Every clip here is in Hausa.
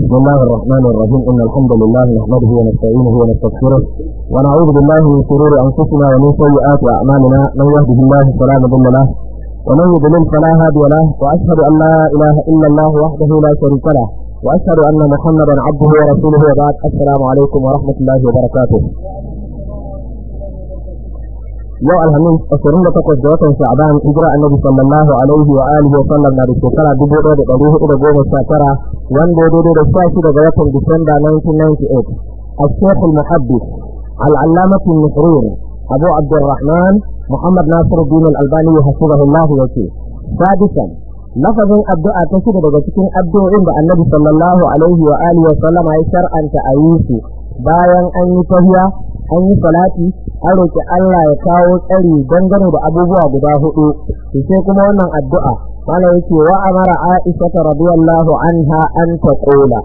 بسم الله الرحمن الرحيم إن الحمد لله نحمده ونستعينه ونستغفره ونعوذ بالله من شرور أنفسنا ومن سيئات أعمالنا من يهده الله فلا مضل له ومن يضلل فلا هادي له وأشهد أن لا إله إلا الله وحده لا شريك له وأشهد أن محمدا عبده ورسوله وبعد السلام عليكم ورحمة الله وبركاته yau alhamis ashirin da takwas da watan sha'ban hijira annabi sallallahu alaihi wa alihi wa sallam na da shekara dubu ɗaya da ɗari hudu da goma sha tara wanda ya daidai da sha shida ga watan disamba 1998 الشيخ المحدث العلامة النصرين أبو عبد الرحمن محمد ناصر الدين الألباني حفظه الله وكيل سادسا لفظ الدعاء تشهد daga الدعاء عند النبي صلى الله عليه وآله وسلم أي شرعا تأييسي bayan an yi tahiya an yi salati an roki Allah ya kawo tsari dangane da abubuwa guda hudu sai kuma wannan addu'a mana yake wa amara Aisha radiyallahu anha an taqula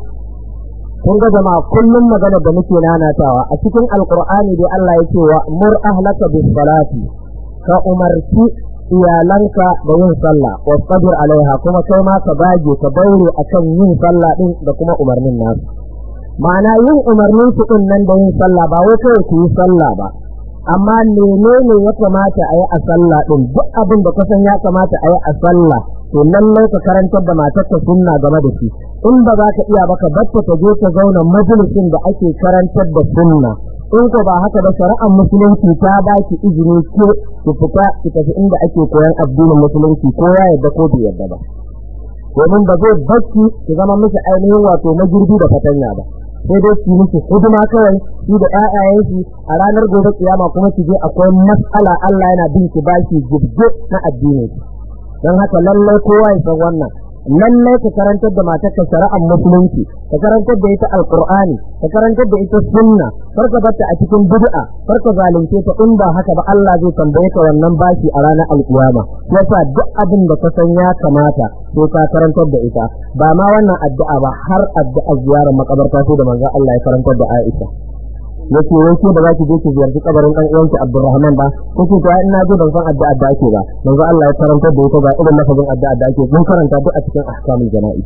kun ga jama'a kullum magana da muke nanatawa a cikin alqur'ani dai Allah yake wa mur ahlaka bis salati ka umarci iyalanka da yin sallah wastabir alaiha kuma kai ma ka bage ka daure akan yin sallah din da kuma umarnin nasu ma'ana yin umarnin su din nan da yin sallah ba wai kawai ku yi sallah ba amma menene ya kamata a yi a sallah din duk abin da kasan ya kamata a yi a sallah to lallai ka karantar da matarka sunna game da shi in ba za ka iya ba ka batta ta je ta zauna majalisin da ake karantar da sunna in ko ba haka ba shari'ar musulunci ta ba ki izini ke ki fita ki tafi inda ake koyan addinin musulunci ko ya yadda ko bai yadda ba domin ba zai bacci ki zama miki ainihin wato magirbi da fatanya ba sai dai su miki hidima kawai shi da ƴaƴayenki a ranar gobe kiyama kuma ki je akwai matsala Allah yana bin ki bashi jibge na addini don haka lallai kowa ya san wannan lallai ka karantar da matarka shari'ar musulunci ka karantar da ita alqur'ani ka karantar da ita sunna kar ka barta a cikin bid'a kar ka zalunce ta in ba haka ba Allah zai tambaye ka wannan bashi a ranar alkiyama yasa duk abin da ka san ya kamata sai ka karantar da ita ba ma wannan addu'a ba har addu'a ziyarar makabarta sai da manzon Allah ya karantar da Aisha yace wai ke da za ki je ki ziyarci kabarin dan uwanki Abdulrahman ba kace to ina je ban san addu'a da ake ba manzo Allah ya karantar da ita ba irin lafazin addu'a da ake mun karanta duk a cikin ahkamul jana'i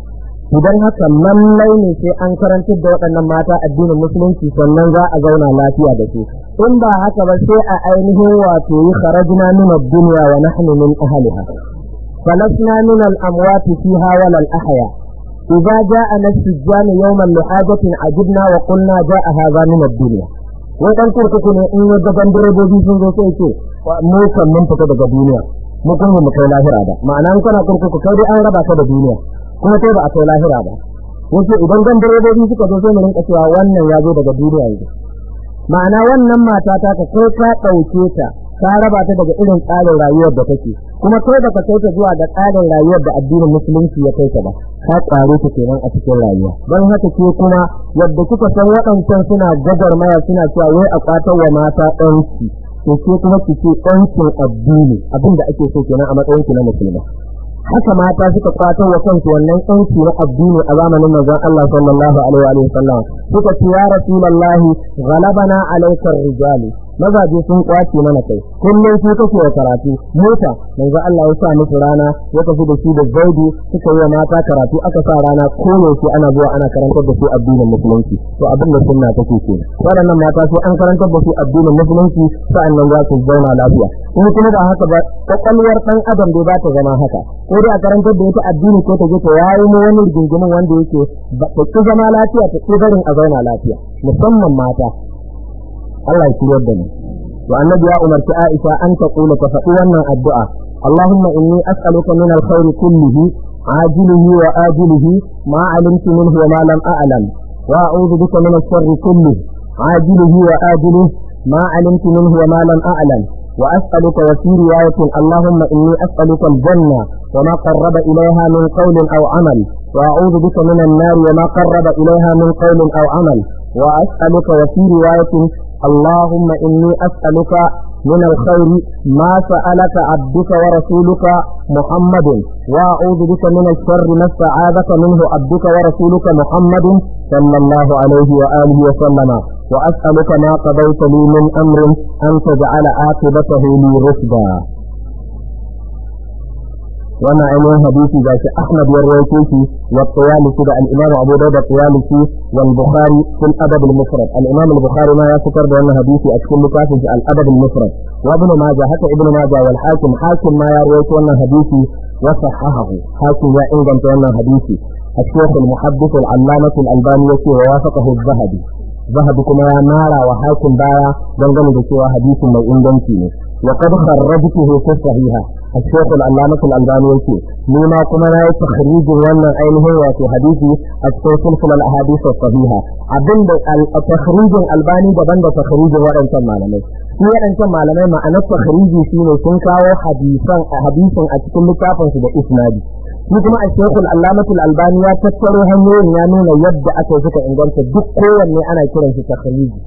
idan haka lallai ne sai an karantar da waɗannan mata addinin musulunci sannan za a zauna lafiya da su in ba haka ba sai a ainihin wato yi kharajna min ad-dunya wa nahnu min ahliha falasna min al-amwat fiha wal al-ahya إذا جاءنا السجان يوما لحاجة عجبنا وقلنا جاء هذا من الدنيا wai dan kurkuku ne in yadda ban direbobi sun zo sai ce mu kan mun fita daga duniya mu kun mu kai lahira ba ma'ana in kana kurkuku kai dai an raba ka da duniya kuma kai ba a kai lahira ba yace idan dan direbobi suka zo sai mu rinka cewa wannan ya zo daga duniya yanzu ma'ana wannan mata ta ka kai ka dauke ta ka raba ta daga irin tsarin rayuwar da take kuma kai da ka kai ta zuwa ga tsarin rayuwar da addinin musulunci ya kai ta ba ka kware ta kenan a cikin rayuwa don haka ke kuma yadda kuka san waɗancan suna gagarmaya suna cewa wai a kwatar wa mata ɗanki to ke kuma ki ce ɗankin addini abin da ake so kenan a matsayin ki na musulma haka mata suka kwatar wa kansu wannan ɗanki na addini a zamanin manzon Allah sallallahu alaihi wa sallam suka ce ya rasulullahi ghalabana alaikar rijali mazaje sun kwace mana kai kullum su kake wa karatu mota manzo Allah ya sa musu rana ya tafi da shi da zaidi suka yi mata karatu aka sa rana ko yaushe ana zuwa ana karantar da su addinin musulunci to abin da sunna take ke waɗannan mata su an karantar da su addinin musulunci sa'annan za su zauna lafiya in kuma ba haka ba kwakwalwar ɗan adam dai ba ta zama haka ko dai a karantar da ita addini ko ta je ta yayi mu wani rigingimin wanda yake ba ta ki zama lafiya ta ki barin a zauna lafiya musamman mata Allah ya shiryar da ni wa annabi ya umarci Aisha an ta kula ta faɗi wannan addu'a Allahumma inni as'aluka min alkhairi kullihi ajilihi wa ajilihi ma alimtu minhu wa ma lam a'lam wa a'udhu bika min ash-sharri kullihi ajilihi wa ajilihi ma alimtu minhu wa ma lam a'lam وأسألك وفي رواية اللهم إني أسألك الجنة وما قرب إليها من قول أو عمل وأعوذ بك من النار وما قرب إليها من قول أو عمل وأسألك وفي رواية اللهم إني أسألك من الخير ما سألك عبدك ورسولك محمد وأعوذ بك من الشر ما استعاذك منه عبدك ورسولك محمد صلى الله عليه وآله وسلم وأسألك ما قضيت لي من أمر أن تجعل عاقبته لي رشدا wannan ainihin hadisi ga shi Ahmad ya rawaito shi wa Tayalisi da al-Imam Abu Dawud da Tayalisi wal Bukhari fil Adab al-Mufrad al-Imam al-Bukhari ma ya fitar da wannan hadisi a cikin littafin al-Adab al-Mufrad wa Ibn Majah haka Ibn Majah wal Hakim Hakim ma ya rawaito wannan hadisi wa sahahahu Hakim ya inganta wannan hadisi الشيخ المحدث العلامة الألباني يقول ووافقه الذهبي ذهبي كما نارا وحاكم بايا دنگن بسوى حديث من اندنتي وقد خرجته في الصحيحة الشيخ العلامة الألباني يقول لما كما لا تخريج وانا أينه وفي حديثي السلسلة الأحاديث الصحيحة عبد التخريج الألباني دبن تخريج وانا malamai shi waɗancan malamai ma'anar takhriji shine sun kawo hadisan hadisin a cikin littafin su da isnadi shi kuma a shekul allamatul albani ya tattaro hanyoyin ya nuna yadda aka yi suka inganta duk kowanne ana kiran shi takhriji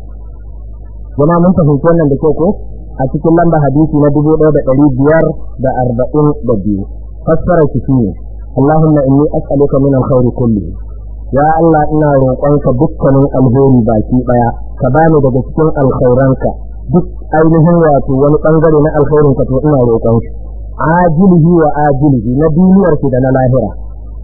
jama mun fahimci wannan da kyau ko a cikin lamba hadisi na dubu ɗaya da ɗari biyar da arba'in da biyu fassara shi shine Allahumma inni as'aluka min alkhairi kulli ya Allah ina roƙonka dukkanin alheri baki ɗaya ka bani daga cikin alkhairanka duk ainihin wato wani bangare na alkhairin ka to ina roƙon shi ajilihi wa ajilihi na duniyar da na lahira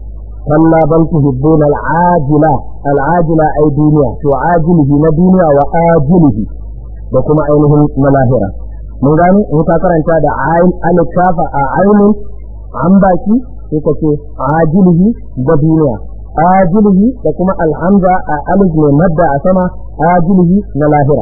kalla bal tuhibbuna al-ajila al-ajila ay duniya to ajilihi na duniya wa ajilihi da kuma ainihin na lahira mun gani in ka karanta da ayin alkafa a ainin an baki sai ka ce ajilihi da duniya ajilihi da kuma alhamza a alif mai madda a sama ajilihi na lahira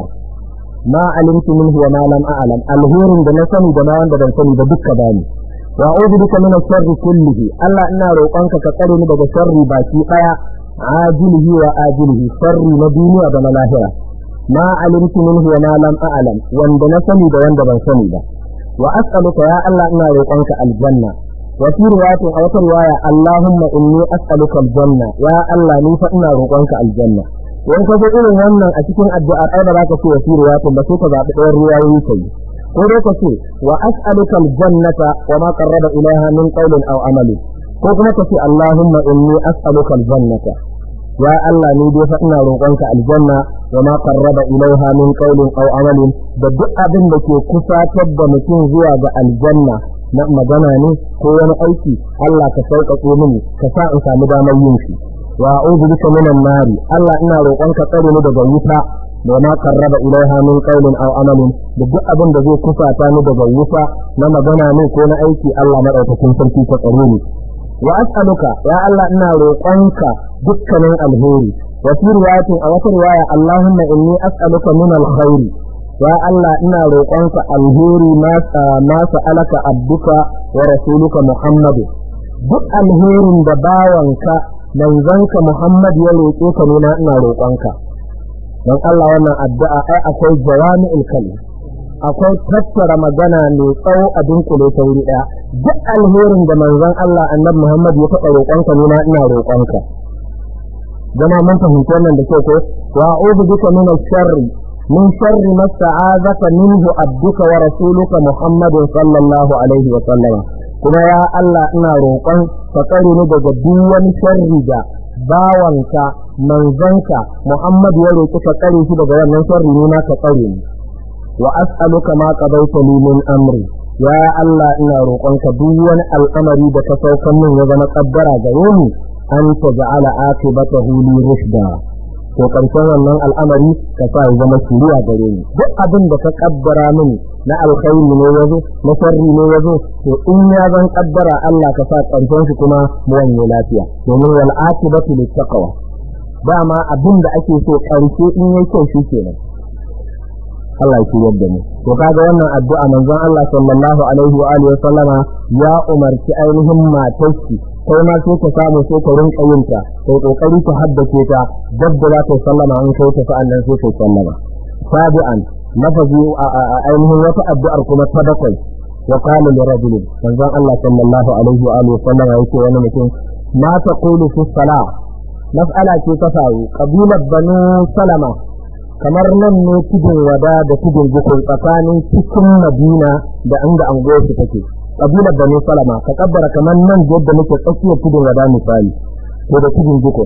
ma alimtu minhu wa ma lam a'lam alhurin da na sani da ma wanda ban sani da dukka bani wa a'udhu bika min sharri kullihi Allah ina roƙonka ka tsare ni daga sharri baki daya ajilihi wa ajilihi sharri na duniya da na lahira ma alimtu minhu wa ma lam a'lam wanda na sani da wanda ban sani ba wa as'aluka ya Allah ina roƙonka aljanna wa fi riwayatin a wata riwaya Allahumma inni as'aluka aljanna ya Allah ni fa ina roƙonka aljanna in ka ga irin wannan a cikin addu'a ai ba za ka ce wa fi riwayatin ba sai ka zaɓi ɗayan riwayoyi kai ko dai ka ce wa as'aluka aljannata wa ma qarraba ilaiha min qawlin aw amalin ko kuma ka ce Allahumma inni as'aluka aljannata ya Allah ni dai fa ina roƙonka aljanna wa ma qarraba ilaiha min qawlin aw amalin da duk abin da ke kusatar da mutum zuwa ga aljanna na magana ne ko wani aiki Allah ka sauƙaƙe mini ka sa in samu damar yin shi wa a'udhu bika minan nari Allah ina roƙonka tsare ni daga wuta da ma qarraba ilaiha min qawlin aw amalin da duk abin da zai kusata ni daga wuta na magana ne ko na aiki Allah madaukakin sarki ka tsare ni wa as'aluka ya Allah ina roƙonka dukkanin alheri wa fi riwayatin a wata riwaya Allahumma inni as'aluka min alkhairi ya Allah ina roƙonka alheri ma ma sa'alaka abduka wa rasuluka Muhammad duk alherin da bawanka manzanka Muhammad ya roƙe ka ne na ina roƙonka don Allah wannan addu'a ai akwai jawami'ul kalim akwai tattara magana mai tsawo a dunkule ta wuri ɗaya duk alherin da manzon Allah annabi Muhammad ya taɓa roƙonka ne na ina roƙonka zama mun fahimci wannan da kyau ko wa a'udhu bika min sharri min sharri ma sta'azaka minhu abduka wa rasuluka Muhammadin sallallahu alaihi wa sallama kuma ya Allah ina roƙon ka tsare ni daga duk wani sharri da bawanka manzanka Muhammad ya roƙi ka tsare shi daga wannan sharri ne na ka tsare ni wa as'aluka ma qadaita li min amri ya Allah ina roƙonka duk wani al'amari da ka saukan min ya zama kaddara gare ni an taj'ala akibatahu li rushda to karshen wannan al'amari ka sa ya zama shiriya gare ni duk abin da ka kaddara min na alkhairi ne yazo na sharri ne yazo to in ya zan kaddara Allah ka sa karshen shi kuma mu wanye lafiya domin wal akibatu lit taqwa dama abin da ake so karshe in yayi kyau shi kenan Allah ya kiyar da mu to kaga wannan addu'a manzon Allah sallallahu alaihi wa alihi sallama ya umarci ainihin matarki kai ma sai ka samu sai ka rinka yin ta kai kokari ka haddace ta dabba za ta sallama in kai ta sa'an nan sai ka sallama sabi'an lafazi ainihin wata addu'ar kuma ta bakwai wa qala li rajulin manzon Allah sallallahu alaihi wa alihi sallama yake wani mutum ma taqulu fi salah mas'ala ce ta faru kabilar banu salama kamar nan ne tudun wada da tudun jikun tsakanin cikin madina da inda anguwarsu take kabilar banu salama ka kabbara kamar nan yadda muke tsakiyar tudun wada misali ko da tudun jiko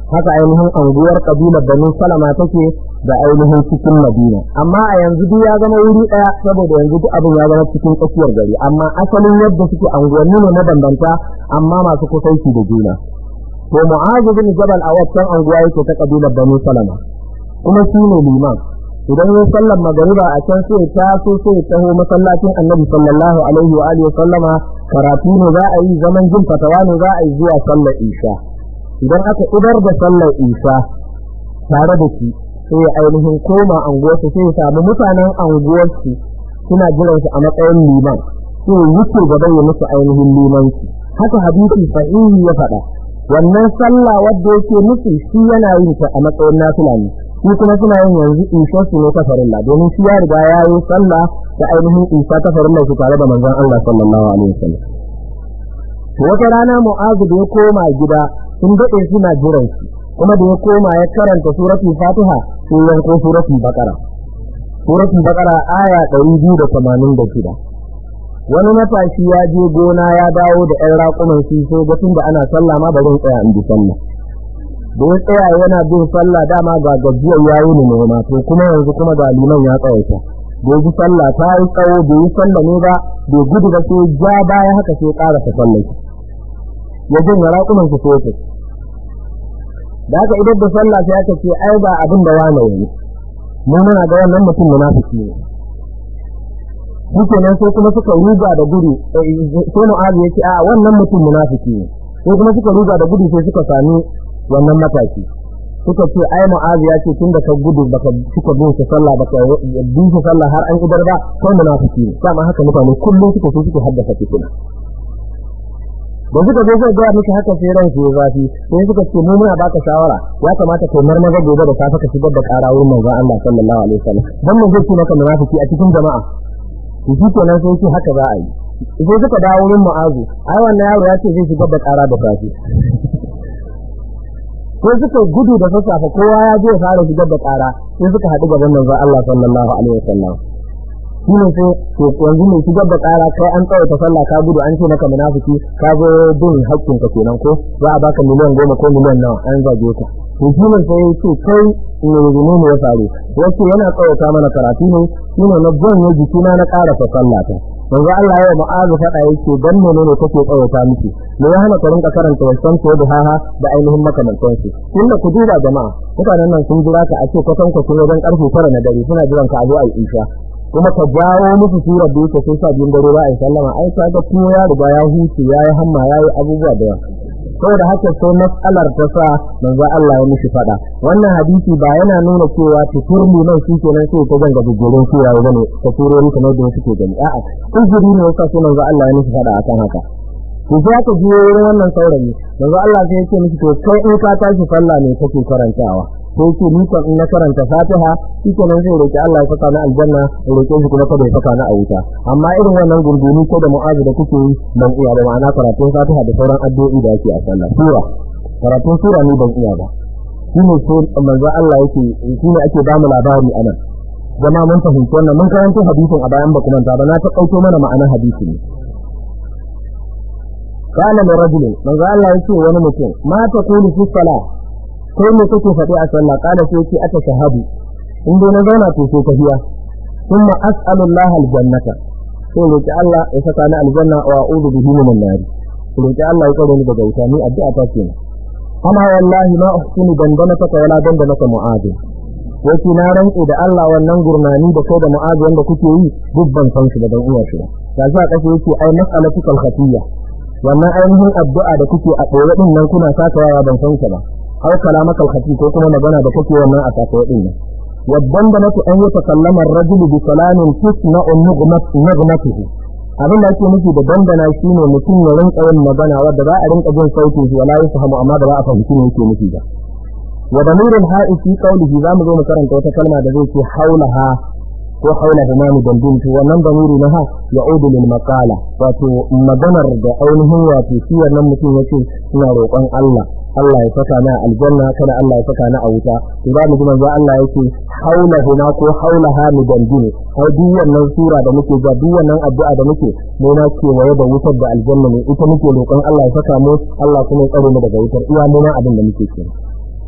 haka ainihin anguwar kabilar banu salama take da ainihin cikin madina amma a yanzu duk ya zama wuri daya saboda yanzu duk abin ya zama cikin tsakiyar gari amma asalin yadda suke anguwanni ne mabambanta amma masu kusanci da juna to mu'azu bin jabal a waccan anguwa yake ta kabilar banu salama kuma shi ne liman idan ya sallar magariba a can sai ta so sai taho masallacin annabi sallallahu alaihi wa alihi sallama karatu ne za a yi zaman jin fatawa ne za a yi zuwa sallar isha idan aka idar da sallar isha tare da shi sai ya ainihin koma anguwarsu sai ya samu mutanen anguwarsu suna jiran shi a matsayin liman sai ya wuce gaba ya musu ainihin limanci haka hadisi sahihi ya faɗa wannan sallah wadda yake musu shi yana yin ta a matsayin nafila ne shi kuma suna yin yanzu isha su ne ta farilla domin shi ya riga ya yi sallah da ainihin isha ta farilla su tare da manzon Allah sallallahu alaihi wasallam to wata rana mu'azu da ya koma gida sun daɗe suna jiran shi kuma da ya koma ya karanta suratul fatiha sai yanko suratul baqara suratul baqara aya 286 wani matashi ya je gona ya dawo da ƴan raƙuman shi sai ga tunda ana sallah ma bari in tsaya in bi sallah da ya tsaya yana bin sallah dama ga gajiyar yayi ne noma to kuma yanzu kuma ga liman ya tsawaita da ya ji sallah ta yi tsawo da yi sallah ne ba bai gudu ba sai ja baya haka sai ƙara ta sallah ya jin raƙuman su sai da aka idar da sallah sai aka ce ai ba abin da wane yayi mu muna ga wannan mutum munafiki ne shikenan sai kuma suka ruga da gudu sai mu'azu ya ce a wannan mutum munafiki ne sai kuma suka ruga da gudu sai suka sami wannan mataki suka ce ai mu'azu ya ce tun da ka gudu baka suka bin shi sallah baka bin shi sallah har an idar ba kai munafiki ne dama haka mutane kullum suka so suke haddasa fitina da suka zo sai ga miki haka sai ran ya zafi sai suka ce mu muna baka shawara ya kamata kai marmaza gobe da safe ka shigar da ƙara wurin manzon Allah sallallahu alaihi wasallam dan mun zai ce maka munafiki a cikin jama'a to shi kenan sai ce haka za a yi sai suka dawo wurin mu'azu ai wannan yaro ya ce zai shigar da ƙara da safe sai suka gudu da sassafe kowa ya je ya fara shigar da ƙara sai suka haɗu gaban manzon Allah sallallahu alaihi wasallam shi ne sai to yanzu ne shigar da ƙara kai an tsawaita sallah ka gudu an ce maka munafiki ka zo bin haƙƙin ka kenan ko za a baka miliyan goma ko miliyan nawa an zage ka to shi ne sai ce kai ne ne ne ya faru yace yana tsawata mana karatu ne shi ne na janye jikina na ƙarasa sallah ta manzo Allah ya ma'azu faɗa yake dan ne ne kake tsawata miki me ya hana ka rinka karanta wasan ko da haha da ainihin makamantan su tunda ku duba jama'a mutanen nan sun jira ka a ce kwatan kwatan wajen karfe 9 na dare suna jiran ka a zo a yi isha kuma ka jawo musu surar da yake sai sa biyun dare ba a yi sallama ai ka ga tuwo ya riga ya huce ya yi hamma ya yi abubuwa da yawa saboda haka sai matsalar ta sa manzo Allah ya mishi fada wannan hadisi ba yana nuna cewa tutur liman shi kenan sai ta zanga gugurin suya ya bane ta turori kamar da suke gani a'a uzuri ne yasa sai manzo Allah ya mishi fada akan haka to sai aka ji wurin wannan saurayi manzo Allah sai ya ce mishi to kai in ka tashi sallah ne kake karantawa sai ce ni kan na karanta Fatiha shikenan zai roki Allah ya saka ni aljanna ya roke shi kuma kada ya saka ni a wuta amma irin wannan gurguni ko da mu'azu da kuke yi ban iya ba ma'ana karatun Fatiha da sauran addu'o'i da ake a sallah sura karatun sura ne ban iya ba shine sai manzo Allah yake shine ake ba mu labari anan jama mun fahimci wannan mun karanta hadisin a bayan ba kuma ta ba na ta kauto mana ma'anar hadisin ne قال لرجل من قال الله يكي wani mutum ma taqulu fi salat kai ne kake faɗi a sallah kala sai ce aka shahadu in dai na zauna to sai tafiya thumma as'alu Allah aljannata sai roki Allah ya saka ni aljanna wa a'udhu bihi minan nar roki Allah ya kare ni daga wuta ni addu'a ta ce amma wallahi ma uhsinu dandanaka wala dandanaka mu'adin wace na rantse da Allah wannan gurnani da kai da mu'azi wanda kuke yi duk ban san shi da dan uwa shi ba ga sa kace yake ai mas'alatukal khatiyya wannan ainihin addu'a da kuke a ɗore din nan kuna sakawa ban san shi ba aw kalamaka al-khati ko kuma magana da kake wannan a sakawa din nan waddan da nake an yi takallama ar-rajul bi salamin tusna'u nugmatihi abin da ake nufi da dandana shine mutum ya rinka yin magana wadda za a rinka jin sautin shi wala yafhamu amma da ba a fahimci me yake nufi ba wa damirul ha'i fi qawlihi zamu zo mu karanta wata kalma da zai ce haulaha ko haula imami dandin to wannan damiri na ha ya udu lil maqala wato maganar da ainihin wato shi wannan mutum yace ina roƙon Allah Allah ya saka na aljanna kada Allah ya saka na a wuta to za mu ji manzo Allah yake haula huna ko haula ha mu dandin ai duk wannan sura da muke ga duk wannan addu'a da muke mu na ce waye da wutar da aljanna ne ita muke roƙon Allah ya saka mu Allah kuma ya tsare mu daga wutar iya mu abin da muke kenan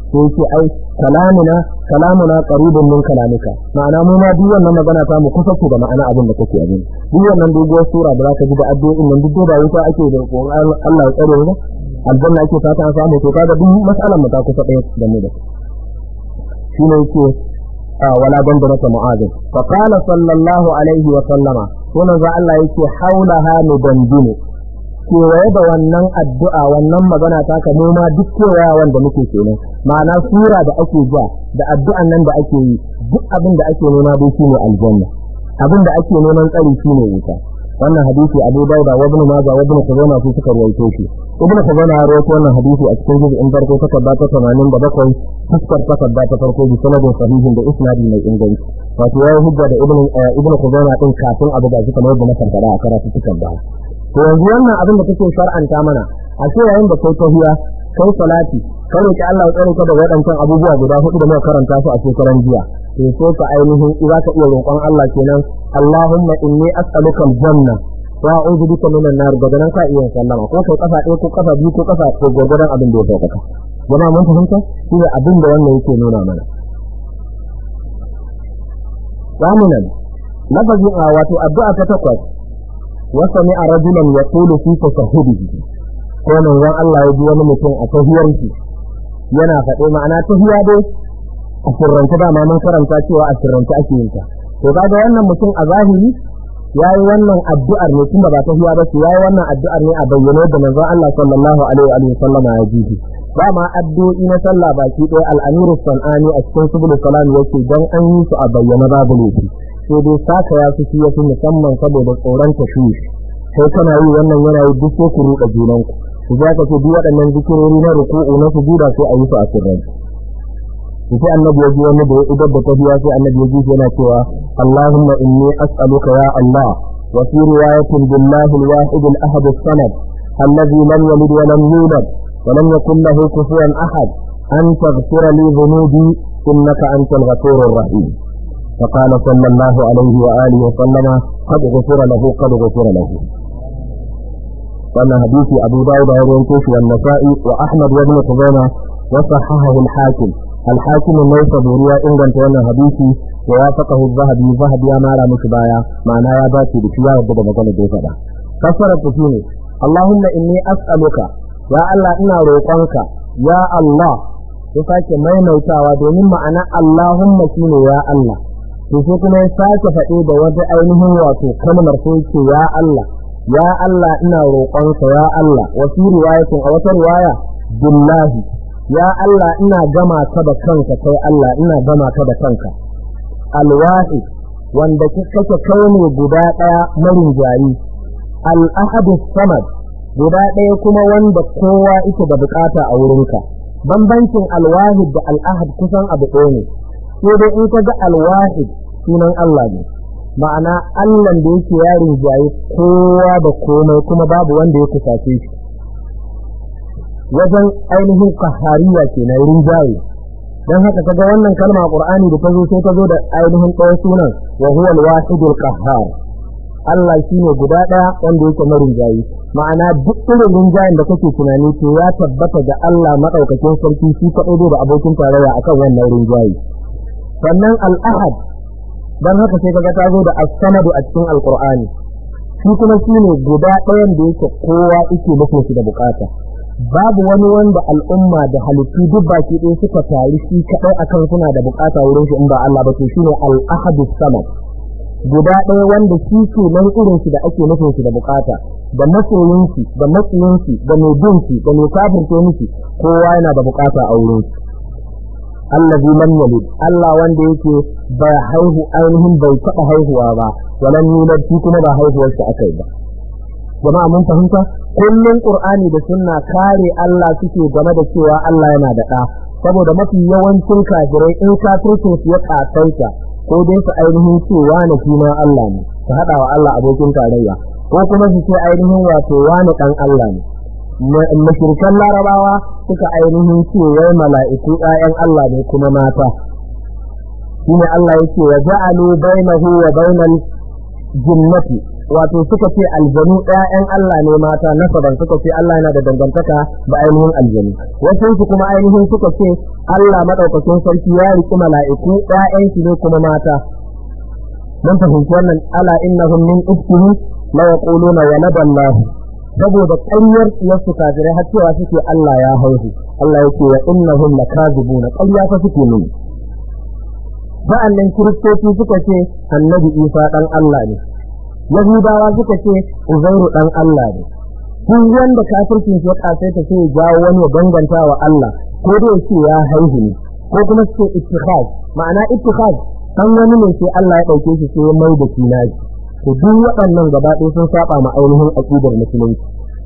sai yake ai kalamuna kalamuna qaribun min kalamika ma'ana mu ma duk wannan magana ta mu kusa da ma'ana abin da kake abin duk wannan doguwar sura da zaka ji da addu'o'in nan duk da wuta ake da Allah ya tsare mu aljanna ake fata an samu to kaga duk mas'alan mu ta kusa ɗaya da mu da shine yake wala dandarata mu'adin fa qala sallallahu alaihi wa sallama sunan za Allah yake haulaha mudandinu kewaye da wannan addu'a wannan magana ta ka ma duk kewaya wanda muke kenan ma'ana sura da ake ja da addu'an nan da ake yi duk abin da ake nema dai shine aljanna abin da ake neman tsari shine wuta wannan hadisi Abu Dawud wa Ibn Majah wa Ibn Khuzaimah su suka rawaito shi Ibn Khuzaimah ya rawaito wannan hadisi a cikin juz'in farko takarda ta 87 fuskar takarda ta farko bi sanadin sahihin da isnadi mai inganci wato ya hujja da Ibn Ibn Khuzaimah din kafin Abu Dawud kamar yadda na karkara a karatu takarda to yanzu wannan abin da kake shar'anta mana a ce yayin da kai tahiya kai salati kai roki Allah ya tsare ka da waɗancan abubuwa guda hudu da muka karanta su a shekaran jiya to sai ka ainihin za ka iya roƙon Allah kenan Allahumma inni as'aluka al-janna wa a'udhu bika minan nar daga nan ka iya sallama ko kai kafa ɗaya ko kafa biyu ko kafa ko gurgurdan abin da ya sauka jama'a mun fahimta shi ne abin da wannan yake nuna mana zaminan lafazin a wato addu'a ta takwas وسمع رجلا يقول في تشهده ko manzon Allah ya ji wani mutum a tahiyarki yana faɗe ma'ana tahiya dai a sirrance dama mun karanta cewa a sirrance ake yin ta to kaga wannan mutum a zahiri yayi wannan addu'ar ne tunda ba tahiya ba ce yayi wannan addu'ar ne a bayyane da manzon Allah sallallahu alaihi wa sallam ya ji dama addu'o'i na sallah baki ɗaya al-amiru sanani a cikin subul salam yake dan an yi su a bayyane babu laifi sai dai saka ya fi ya fi musamman saboda tsoron tashwish sai kana yi wannan yana yi duk sai ku ruɗa junanku ku za ka ce duk waɗannan zikirori na ruku'u na sujuda sai a yi su a sirran sai annabi ya ji wani da ya idar da tafiya sai annabi ya ji yana cewa Allahumma inni as'aluka ya Allah wa fi riwayatin billahi al-wahid al-ahad as-samad alladhi lam yalid wa lam yulad wa lam yakul lahu kufuwan ahad an taghfira li dhunubi innaka antal ghafurur rahim فقال صلى الله عليه وآله وسلم قد غفر له قد غفر له وأن حديث أبو داود يروي والنسائي وأحمد وابن خزيمة وصححه الحاكم الحاكم ليس بوريا إن كانت وانا حديثي ووافقه الذهبي ذهب يا مالا مشبايا معناه يا باتي بشياء وبدا مقال ديفدا كسرت فيني اللهم إني أسألك يا الله إنا روقانك يا الله ya sake maimaitawa domin ma'ana Allahumma shine ya Allah to sai kuma ya sake faɗe da wata ainihin wato kalmar sai ce ya Allah ya Allah ina roƙonka ya Allah wa fi riwayatin a wata riwaya billahi ya Allah ina gama ka da kanka kai Allah ina gama ka da kanka alwahid wanda kake kai ne guda ɗaya marin jari al-ahadu samad guda ɗaya kuma wanda kowa yake da bukata a wurinka bambancin alwahid da al'ahad kusan abu ɗaya ne sai dai in ka ga alwahid sunan Allah ne ma'ana Allah da yake yarin jaye kowa da komai kuma babu wanda ya kusace shi wajen ainihin kahariya ke na rinjaye don haka kaga wannan kalma a Qur'ani da ta zo sai ta zo da ainihin ɗaya sunan wa huwa al-wahidul qahhar Allah shine guda ɗaya wanda yake marinjayi ma'ana duk irin rinjayen da kake tunani to ya tabbata da Allah madaukakin sarki shi kaɗai da abokin tarayya akan wannan rinjayi sannan al-ahad dan haka sai kaga ta zo da as-samadu a cikin al-Qur'ani shi kuma shine guda ɗayan da yake kowa yake nufin shi da bukata babu wani wanda al'umma da halittu duk baki ɗaya suka taru shi kaɗai akan suna da bukata wurin shi in ba Allah ba to shine al-ahadu samad guda ɗaya wanda shi ke nan irin shi da ake nufin shi da bukata da masoyin shi da matsiyin shi da mai bin shi da mai kafirce miki kowa yana da bukata a wurin shi allazi lam yalid Allah wanda yake bai haihu ainihin bai taɓa haihuwa ba walan yulad shi kuma ba haihuwar shi akai ba jama'a mun fahimta kullun qur'ani da sunna kare Allah suke game da cewa Allah yana da ɗa saboda mafi yawancin kafirai in kafircin su ya kasaita ko dai su ainihin cewa na shi ma Allah ne su haɗa wa Allah abokin tarayya ko kuma su ce ainihin wato wani ɗan Allah ne mashirkan larabawa suka ainihin ce wai mala'iku ‘ya'yan Allah ne kuma mata shine Allah yake wa ja'alu bainahu wa bainal jinnati wato suka ce aljanu ƴaƴan Allah ne mata nasaban suka ce Allah yana da dangantaka da ainihin aljanu wasu su kuma ainihin suka ce Allah madaukakin sarki ya riki mala'iku ƴaƴan shi ne kuma mata mun fahimci wannan ala innahum min ifkihi la yaquluna walada Allah saboda ƙaryar su kafirai har cewa suke Allah ya haihu Allah yake wa innahum lakazibuna ƙarya fa suke nuni sa'annan kiristoci suka ce annabi Isa dan Allah ne Yahudawa suka ce Uzairu dan Allah ne duk wanda kafircin ya kasai ta sai jawo wani ya danganta wa Allah ko da yake ya haihu ne ko kuma su ce ittikhaz ma'ana ittikhaz kan wani ne sai Allah ya dauke shi sai ya mai da shi naji to duk waɗannan gaba ɗaya sun saba ma ainihin aqidar musulunci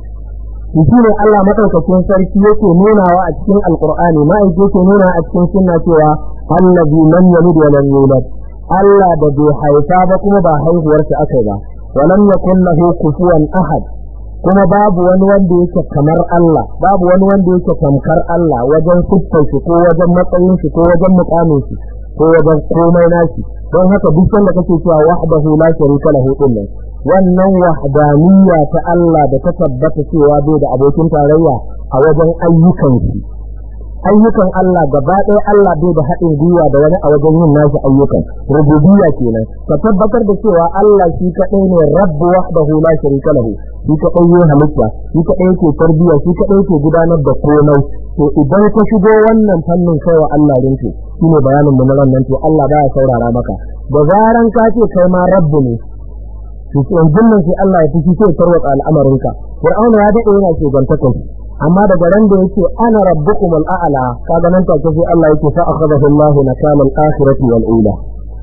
shi ne Allah madaukakin sarki yake nunawa a cikin alqur'ani ma yake nuna a cikin sunna cewa allazi lam yalid wa lam yulad Allah da bai haifa ba kuma ba haihuwarsa aka ba wa lam yakul lahu kufuwan ahad kuma babu wani wanda yake kamar Allah babu wani wanda yake tamkar Allah wajen siffar shi ko wajen matsayin shi ko wajen mukamin shi ko wajen komai nashi don haka duk sanda kake cewa wahdahu la sharika lahu din wannan wahdaniyya ta Allah da ta tabbata cewa bai da abokin tarayya a wajen ayyukan shi ayyukan Allah gaba ɗaya Allah bai da haɗin gwiwa da wani a wajen yin nashi ayyukan rububiyya kenan ka tabbatar da cewa Allah shi kaɗai ne rabbu wahdahu la sharika lahu shi kaɗai yin halitta shi kaɗai yake tarbiyya shi kaɗai yake gudanar da komai to idan ka shigo wannan fannin kai wa Allah rinke shine bayanin mu na nan to Allah baya saurara maka da zaran ka ce kai ma rabbu ne to yanzu nan sai Allah ya fushi sai tarwatsa al'amarinka Fir'auna ya daɗe yana shugantakon amma daga ran da yake ana rabbukum al'ala kaga nan take sai Allah yake fa akhadahu Allah nakala al-akhirati wal ula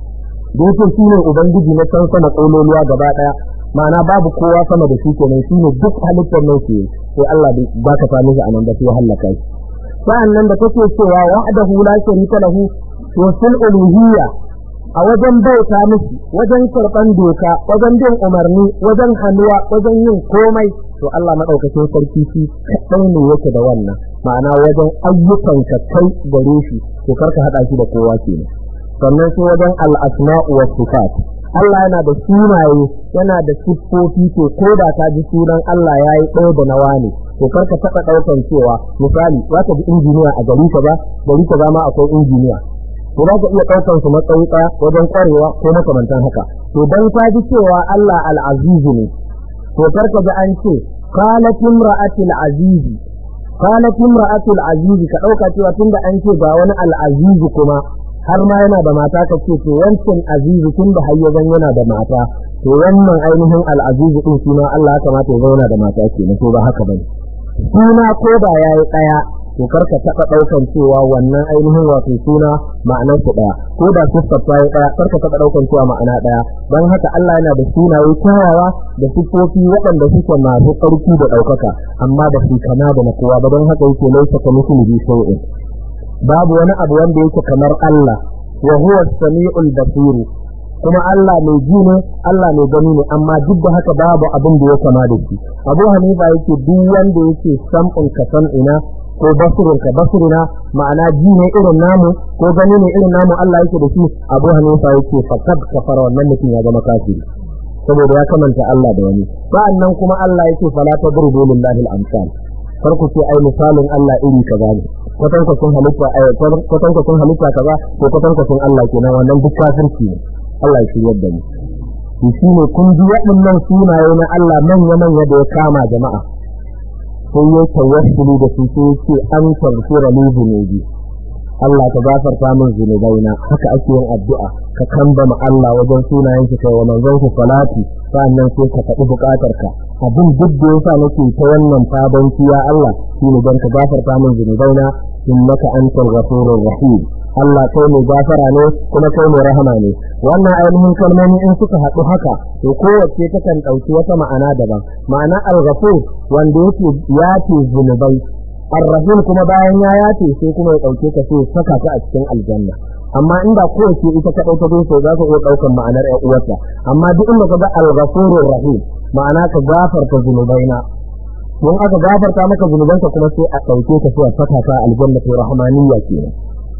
da yake shine ubangiji na can sama kololuwa gaba daya ma'ana babu kowa sama da shi kenan shine duk halittar nan ke sai Allah bai baka sami shi anan da sai halaka shi sa'an nan da kake cewa wa'adahu la sharika lahu to fil uluhiyya a wajen bauta miki wajen karɓan doka wajen bin umarni wajen hannuwa wajen yin komai to Allah madaukakin sarki shi kaɗai ne yake da wannan ma'ana wajen ayyukan ka kai gare shi to karka haɗa shi da kowa kenan sannan sai wajen al-asma'u was sifat Allah yana da sunaye yana da siffofi to ko da ka ji sunan Allah yayi ɗaya da nawa ne to karka taɓa ɗaukan cewa misali za ka ji injiniya a gari ka ba gari ka ma akwai injiniya to za ka iya ɗaukar su matsayi ɗaya wajen ƙwarewa ko makamantan haka to dan ka ji cewa Allah al-azizu ne to karka ji an ce qalat imra'atul azizi qalat imra'atul azizi ka ɗauka cewa tunda an ce ga wani al-azizu kuma har ma yana da mata ka ce to wancan azizu tunda har ya yana da mata to wannan ainihin al-azizu din shi ma Allah ya kamata ya zauna da mata kenan to ba haka bane suna ko da yayi ɗaya to karka taɓa ɗaukan cewa wannan ainihin wato suna ma'anar su ɗaya ko da siffar ta yi ɗaya karka taɓa ɗaukan cewa ma'ana ɗaya don haka Allah yana da sunaye kyawawa da siffofi waɗanda suke masu ƙarfi da ɗaukaka amma ba su kama da na kowa ba don haka yake laisa ka misli shay'in babu wani abu wanda yake kamar Allah wa huwa as-sami'ul basir kuma Allah mai ji ne Allah mai gani ne amma duk da haka babu abin da ya kama da shi Abu Hanifa yake duk wanda yake sam'un ka ina ko basirin ka basirina ma'ana ji ne irin namu ko gani ne irin namu Allah yake da shi Abu Hanifa yake fakad kafara wannan mutum ya zama kafiri saboda ya kamanta Allah da wani sa'annan kuma Allah yake fala tadrubu lillahi al-amsal kar ku ce ai misalin Allah iri kaza ne kwatan kwatan halitta ai kwatan kwatan halitta kaza ko kwatan kwatan Allah kenan wannan duk kafirci ne Allah ya shiryar da mu shi ne kun ji waɗannan sunaye na Allah manya manya da ya kama jama'a sai ya tawassuli da su sai ce an tarfira li zunubi Allah ka gafarta min zunubaina haka ake yin addu'a ka kambama Allah wajen sunayen shi kai wa manzon shi salati sannan sai ka faɗi buƙatar ka abin duk da yasa nake ta wannan fadanci ya Allah shine don ka gafarta min zunubaina innaka antal ghafurur rahim Allah kai mai gafara ne kuma kai mai rahama ne wannan ainihin kalmomi in suka haɗu haka to kowace takan ɗauki wata ma'ana daban ma'ana al-ghafur wanda yake yace zunubai ar-rahim kuma bayan ya yace sai kuma ya ɗauke ka sai saka ta a cikin aljanna amma inda kowace ita ka ɗauka dai sai za ka iya ɗaukan ma'anar ƴan uwarta amma duk inda ka ga al-ghafurur rahim ma'ana ka gafarta zunubaina don aka gafarta maka zunubanka kuma sai a ɗauke ka sai a saka ka aljanna to rahmaniyya kenan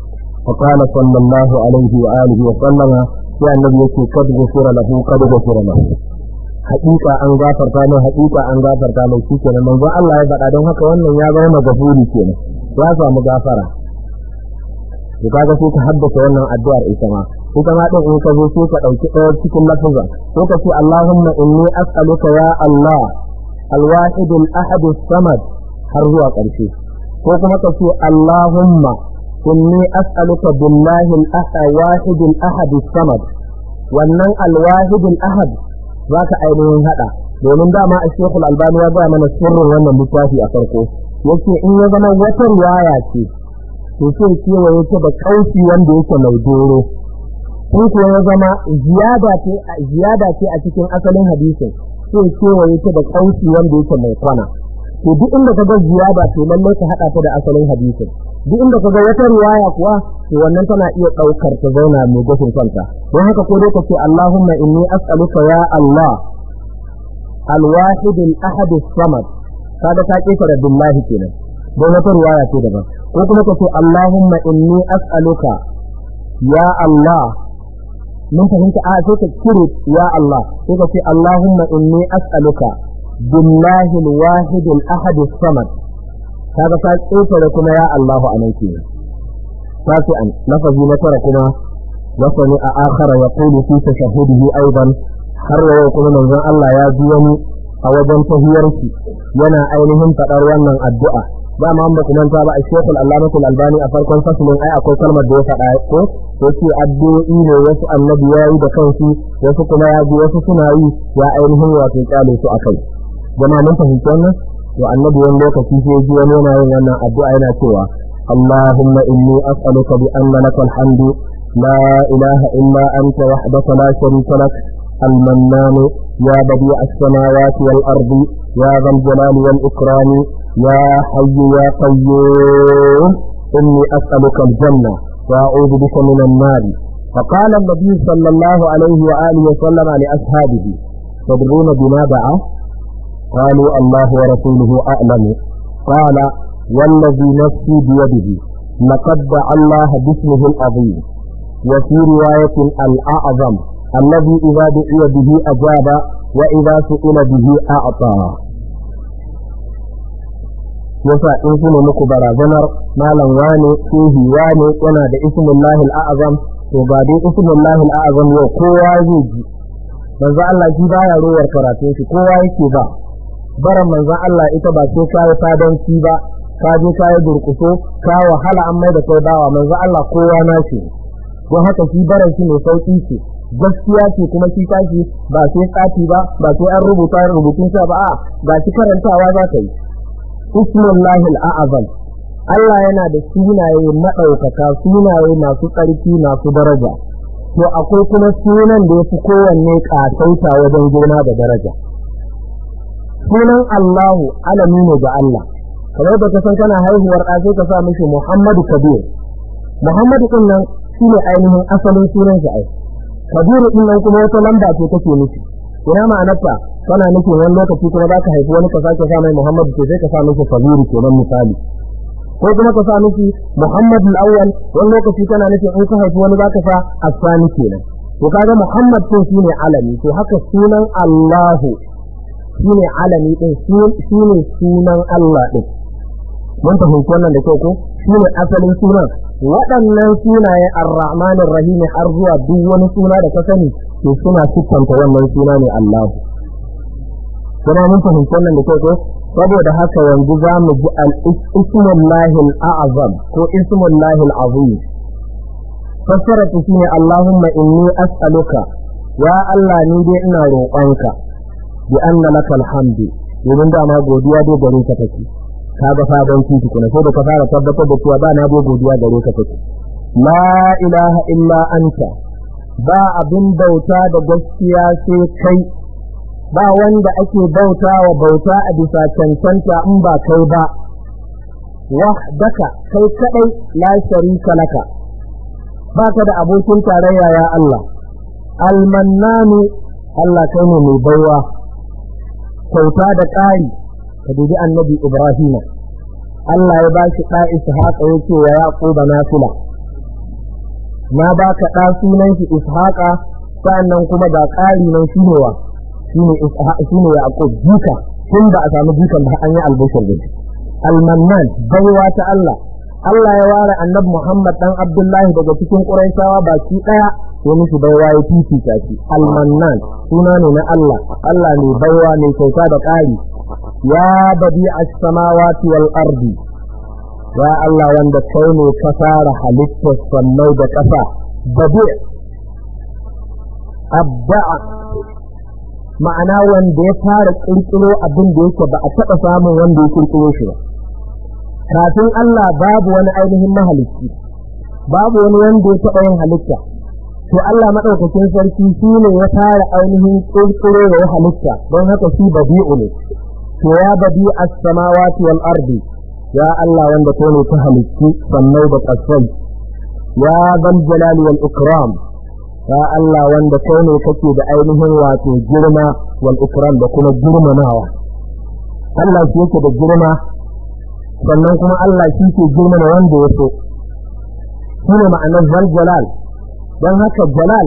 فقال صلى الله عليه وآله وسلم يا النبي يكي قد غفر له قد غفر له haƙiƙa an gafarta mai haƙiƙa an gafarta mai shi kenan manzon Allah ya faɗa don haka wannan ya zama magafuri kenan ya samu gafara to kaga sai ka haddasa wannan addu'ar ita ma ita ma din in ka zo sai ka ɗauki ɗaya cikin lafazan ko ka ce Allahumma inni as'aluka ya Allah al-wahid al-ahad samad har zuwa ƙarshe ko kuma ka ce Allahumma inni as'aluka billahi al-ahad wahid al-ahad samad wannan al-wahid al-ahad zaka ainihin hada domin dama a shekul albani ya gaya mana sirrin wannan littafi a farko yace in ya zama wata riwaya ce to sai kewaye ta da kauci wanda yake mai doro in ko ya zama ziyada ce ziyada ce a cikin asalin hadisin sai kewaye ta da kauci wanda yake mai kwana to duk inda ka ga ziyada to lallai ka hada ta da asalin hadisin duk inda ka ga wata riwaya kuwa to wannan tana iya daukar ta zauna mai gashin kanta don haka ko dai ka ce Allahumma inni as'aluka ya Allah al-wahid al-ahad as-samad kaga ta kifara billahi kenan don wata riwaya ce daban ko kuma ka ce Allahumma inni as'aluka ya Allah mun fahimta a sai ka kire ya Allah sai ka ce Allahumma inni as'aluka billahi al-wahid al-ahad as-samad kaga ta kifara kuma ya Allahu anan kenan sai an lafazi na tara kuma wasani a akhara yaqulu fi tashahhudihi aidan har yau kuma manzon Allah ya ji wani a wajen tahiyarki yana ainihin faɗar wannan addu'a ba ma ba kuma ta ba a shekul allamatul albani a farkon fasilin ai akwai kalmar da ya faɗa ko yace addu'o'i ne wasu annabi ya yi da kansu wasu kuma ya ji wasu suna yi ya ainihin wato kyale su akai jama'a mun fahimci wannan to annabi wani lokaci sai ji wani yana yin wannan addu'a yana cewa اللهم إني أسألك بأن لك الحمد لا إله إلا أنت وحدك لا شريك لك المنان يا بديع السماوات والأرض يا ذا الجلال والإكرام يا حي يا قيوم إني أسألك الجنة وأعوذ بك من النار فقال النبي صلى الله عليه وآله وسلم لأصحابه تدرون بما دعا قالوا الله ورسوله أعلم قال والذي نفسي بيده لقد دعا الله باسمه العظيم وفي رواية الأعظم الذي إذا دعي به أجاب وإذا سئل به أعطى yasa in kuma muku barazanar malam wane shehi wane yana da ismullahi al'azam to ga dai ismullahi al'azam yau kowa zai ji manzo Allah shi baya ruwar karatun shi kowa yake ba baran manzo Allah ita ba sai kai fadanci ba ka je ka yi durkuso ka wahala an mai da kai bawa manzo Allah kowa na shi don haka shi baran shi mai sauki ce gaskiya ce kuma shi tashi ba sai tsati ba ba sai an rubuta rubutun sa ba a ga shi karantawa za ka yi ismullahi al'azam Allah yana da sunaye maɗaukaka sunaye masu tsarki masu daraja to akwai kuma sunan da ya fi kowanne ƙasaita wajen girma da daraja sunan Allahu alami ne ga Allah kamar da ka san kana haihuwar ɗa sai ka sa mishi Muhammadu Kabir Muhammadu din nan shine ainihin asalin sunan shi ai Kabiru din nan kuma wata lamba ce take nufi ina ma'anarta kana nufin wani lokaci kuma za ka haifi wani ka sake sa mai Muhammadu ke sai ka sa mishi Kabiru kenan misali ko kuma ka sa mishi Muhammad al-awwal wani lokaci kana nufin in ka haifi wani za ka sa Asani kenan to kaga Muhammad din shine alami to haka sunan Allahu shine alami din shine sunan Allah din mun fahimci wannan da kyau ko shine asalin sunan waɗannan sunaye ar-rahman ar-rahim har zuwa duk wani suna da ka sani to suna siffanta wannan suna ne Allah kuma mun fahimci wannan da kyau ko saboda haka yanzu za mu ji al-ismullahi al-a'zam ko ismullahi al-azim fassara ta shine Allahumma inni as'aluka ya Allah ni dai ina roƙonka bi anna lakal hamdu domin dama godiya dai gare ka take ka ga fadan titi kuna sai da ka fara tabbatar da cewa ba na dai godiya gare ka take la ilaha illa anta ba abin bauta da gaskiya sai kai ba wanda ake bauta wa bauta a bisa cancanta in ba kai ba wahdaka kai kadai la sharika laka baka da abokin tarayya ya Allah almannanu Allah kai ne mai baiwa kyauta da ƙari ka dubi annabi Ibrahim Allah ya ba shi ɗa Ishaqa ya ce wa Yaquba nafila na baka ɗa sunan shi Ishaqa sannan kuma ga ƙari nan shi ne wa shine shine yaqub jika tun ba a samu jikan ba an yi albushir da shi almannan baiwa ta Allah Allah ya ware annabi Muhammad dan Abdullahi daga cikin Quraishawa baki daya ya mishi baiwa ya fifita shi almannan suna ne na Allah Allah ne baiwa ne kyauta da ƙari ya badi as-samawati wal ardi ya Allah wanda kai ne ka fara halittar sannai da ƙasa badi abda'a ma'ana wanda ya fara kirkiro abin da yake ba a taɓa samun wanda ya kirkiro shi ba kafin Allah babu wani ainihin mahalicci babu wani wanda ya taɓa yin halitta to Allah maɗaukakin sarki shi ne ya fara ainihin kirkiro da halitta don haka shi badi'u ne to ya badi as-samawati wal ardi ya Allah wanda kai ne ta halitti sannai da ƙasai ya zal jalali wal ikram ya Allah wanda kai ne kake da ainihin wato girma wal ikram da kuma girmamawa Allah shi yake da girma sannan kuma Allah shi ke girmama wanda ya so shi ne ma'anar zal jalal don haka jalal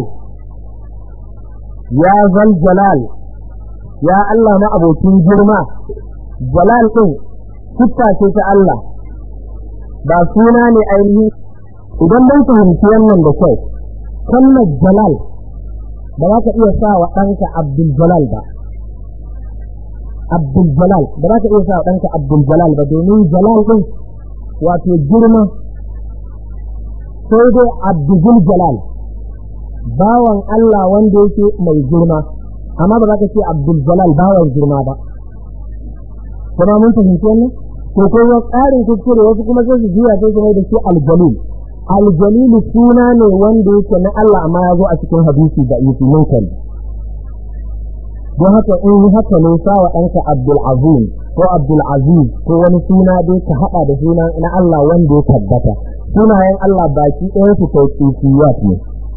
ya zal jalal ya Allah ma abokin girma jalal ɗin siffa ce ta Allah ba suna ne ainihi idan mun fahimci wannan da kyau kalmar jalal ba za ka iya sa wa ɗanka abdul jalal ba abdul jalal ba za ka iya sa wa ɗanka abdul jalal ba domin jalal ɗin wato girma sai dai abdul jalal bawan Allah wanda yake mai girma amma ba za ka ce abdul jalal bawan girma ba kuma mun fahimci wannan to ko ya tsarin kuskure wasu kuma sai su juya sai su mai da shi aljalil aljalilu suna ne wanda yake na Allah amma ya zo a cikin hadisi da yake munkari don haka in yi haka ne sa wa ɗanka abdul azim ko abdul aziz ko wani suna dai ka haɗa da suna na Allah wanda ya tabbata sunayen Allah baki ɗaya su tauqifiyat ne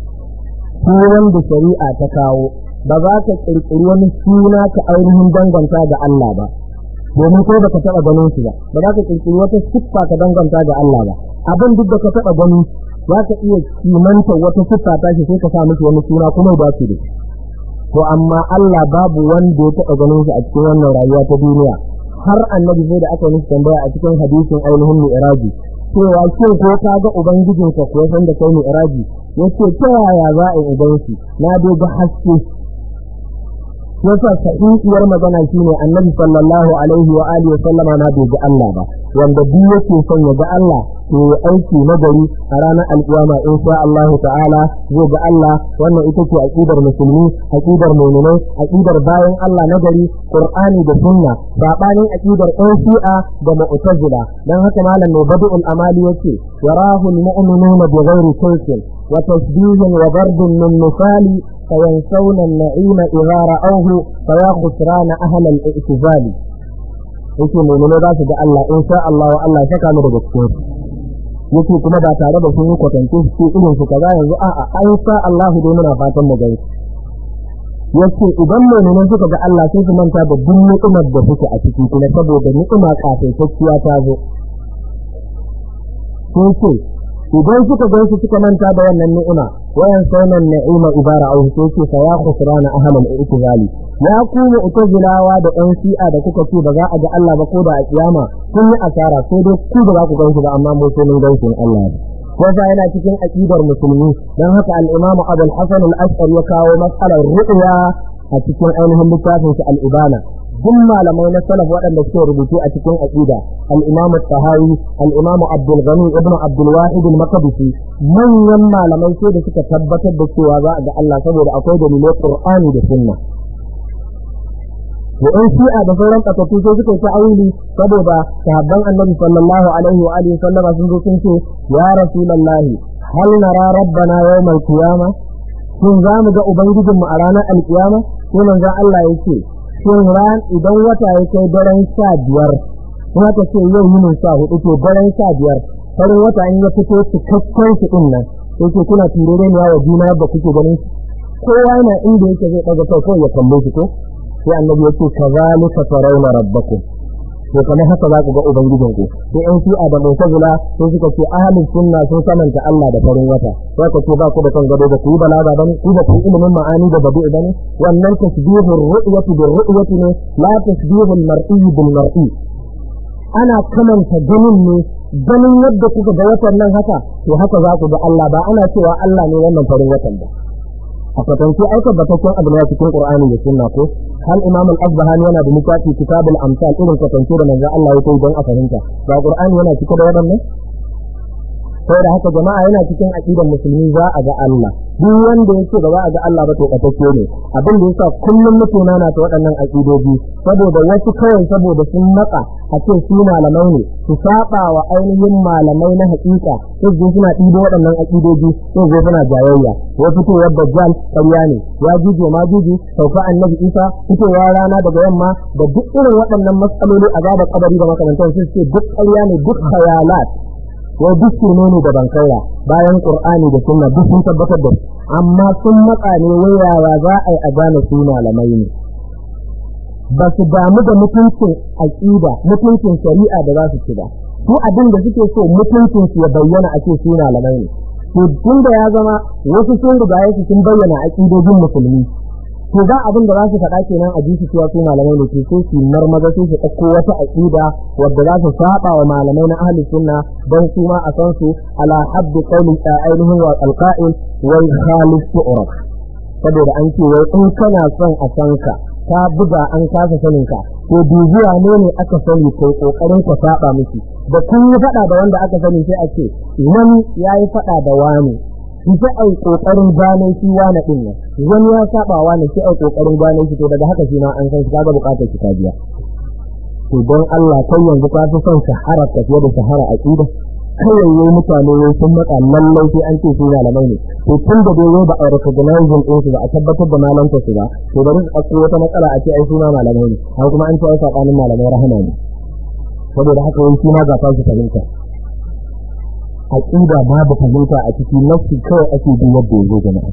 sunan da shari'a ta kawo ba za ka ƙirƙiri wani suna ka ainihin danganta ga Allah ba domin ko baka taɓa ganin shi ba ba za ka ƙirƙiri wata siffa ka danganta ga Allah ba abin duk da ka taɓa gani za ka iya kimanta wata siffa ta shi sai ka sa mishi wani suna kuma ba su da to amma Allah babu wanda ya taɓa ganin shi a cikin wannan rayuwa ta duniya har annabi sai da aka mishi tambaya a cikin hadisin ainihin mi'raji cewa shin ko ka ga ubangijinka ko san da kai mi'raji yace ta yaya za a yi ubanki na dai ga haske yasa sahihiyar magana shine annabi sallallahu alaihi wa alihi wa sallama na bai ga Allah ba wanda duk yake son ya ga Allah to ya aiki na gari a ranar alkiyama in sha Allah ta'ala zai ga Allah wannan ita ce aqidar musulmi aqidar mu'minai aqidar bayan Allah na gari qur'ani da sunna sabanin aqidar ɗan shi'a da mu'tazila dan haka malam mai badul amali yace yarahu al-mu'minuna bighairi kayfin wa tasbihin wa darbin min misali فينسون النعيم إذا رأوه فيا خسران أهل الاعتزال yake mummune za su ga Allah in sha Allah wa Allah saka mu daga cikin su yake kuma ba tare da sun yi kwatance su irin su kaza yanzu a'a an sha Allah dai muna fatan mu gani yace idan mummune suka ga Allah sai su manta da duk ni'imar da suke a ciki kuma saboda ni'ima kafaitacciya ta zo sai ce idan suka gan su suka manta da wannan ni'ima wayan saunan ni'ima ibara au sai ce fa ya khusrana ahlal i'tizali ya ku mu'tazilawa da ɗan shi'a da kuka ce ba za a ga Allah ba ko da a kiyama kun yi asara sai dai ku ba za ku gan su ba amma mu sai mun gan su Allah ne wanda yana cikin aqidar musulmi dan haka al-imamu Abul Hasan al-Ash'ari ya kawo mas'alar ru'ya a cikin ainihin littafin shi al-Ibana duk malamai na salaf waɗanda suke rubutu a cikin aqida al-Imam al-Tahawi al-Imam Abdul Ghani ibn Abdul Wahid al-Maqdisi manyan malamai sai da suka tabbatar da cewa za a ga Allah saboda akwai dalilai Qur'ani da Sunna da in shi'a da sauran kasatu sai suka ta auli saboda sahabban annabi sallallahu alaihi wa alihi sallama sun zo sun ce ya rasulullahi hal nara rabbana yawmal qiyamah shin za mu ga ubangijinmu a ranar alkiyama sai manzon Allah ya ce shin ran idan wata ya kai daren sha biyar kuma ta ce yau yinin sha hudu to daren sha biyar farin wata in ya fito cikakken shi din nan sai ke kuna turere ne wa juna da kuke ganin shi kowa yana inda yake zai daga kai kawai ya kalle shi ko sai annabi ya ce kazalika tarawna rabbakum to kamar haka za ku ga ubangijin ku sai yan shi'a da mu'tazila sai suka ce ahlus sunna sun samanta Allah da farin wata sai ka ce ba ku da kan gado da ku yi balaga bane ku da ku ilimin ma'ani da badi bane wannan tasbihur ru'yati bil ru'yati ne la tasbihul mar'i bil mar'i ana kamanta ganin ne ganin yadda kuka ga watan nan haka to haka za ku ga Allah ba ana cewa Allah ne wannan farin watan ba a kwatance ai tabbataccen abu ne cikin Qur'ani da Sunna ko hal Imam al-Asbahani yana da littafi Kitabul Amsal irin kwatance da manzon Allah ya kai don a fahimta ba Qur'ani yana cike da waɗannan sai da haka jama'a yana cikin aqidar musulmi za a ga Allah duk wanda yake ba za a ga Allah ba to katacce ne abin da yasa kullum mutuna na ta waɗannan aqidoji saboda wasu kawai saboda sun matsa a ce su malamai ne su saba wa ainihin malamai na haƙiƙa sai su suna ɗibo waɗannan aqidoji sai zo suna jayayya ya fitowar dajjal ƙarya ne ya juje ma juje sauka annabi isa fitowar rana daga yamma da duk irin waɗannan matsaloli a gaba kabari da makamantan sun ce duk ƙarya ne duk khayalat wai duk shirme ne da bankaira bayan qur'ani da sunna duk sun tabbatar da amma sun matsa ne wayawa za a yi a gane su malamai ne ba su damu da mutuncin aƙida mutuncin shari'a da za su ci ba su abin da suke so mutuncin su ya bayyana a ce su malamai ne to tun da ya zama wasu sun riga su sun bayyana aƙidojin musulmi to za abin da za su faɗa kenan a jiki cewa su malamai ne ke so su marmaza sai su ɗauko wata aƙida wadda za su saba wa malamai na ahli sunna don su ma a san su ala habbi qawli ainihin wa alqa'il wal khalif tu'raf saboda an ce wai in kana son a san ka ka buga an kasa sanin ka to dubiya ne ne aka sani kai kokarin ka saba miki da kun yi faɗa da wanda aka sani sai a ce wani yayi faɗa da wani sai ai kokarin gane shi wani din nan wani ya saba wani sai ai kokarin gane shi to daga haka shi ma an san shi kaga bukatar shi ta biya to don Allah kai yanzu ka fi son shahara ka fiye da shahara aqida kawai yayi mutane yayi sun maka lallai sai an ce su malamai ne to tun da dai ba a recognizing din su ba a tabbatar da malanta su ba to bari su ɗauko wata matsala a ce ai su ma malamai ne har kuma an ce ai sabanin malamai rahama ne saboda haka yayi shi ma ga ta su fahimta aqida babu fahimta a ciki nafsi kawai ake bi yadda yazo jama'a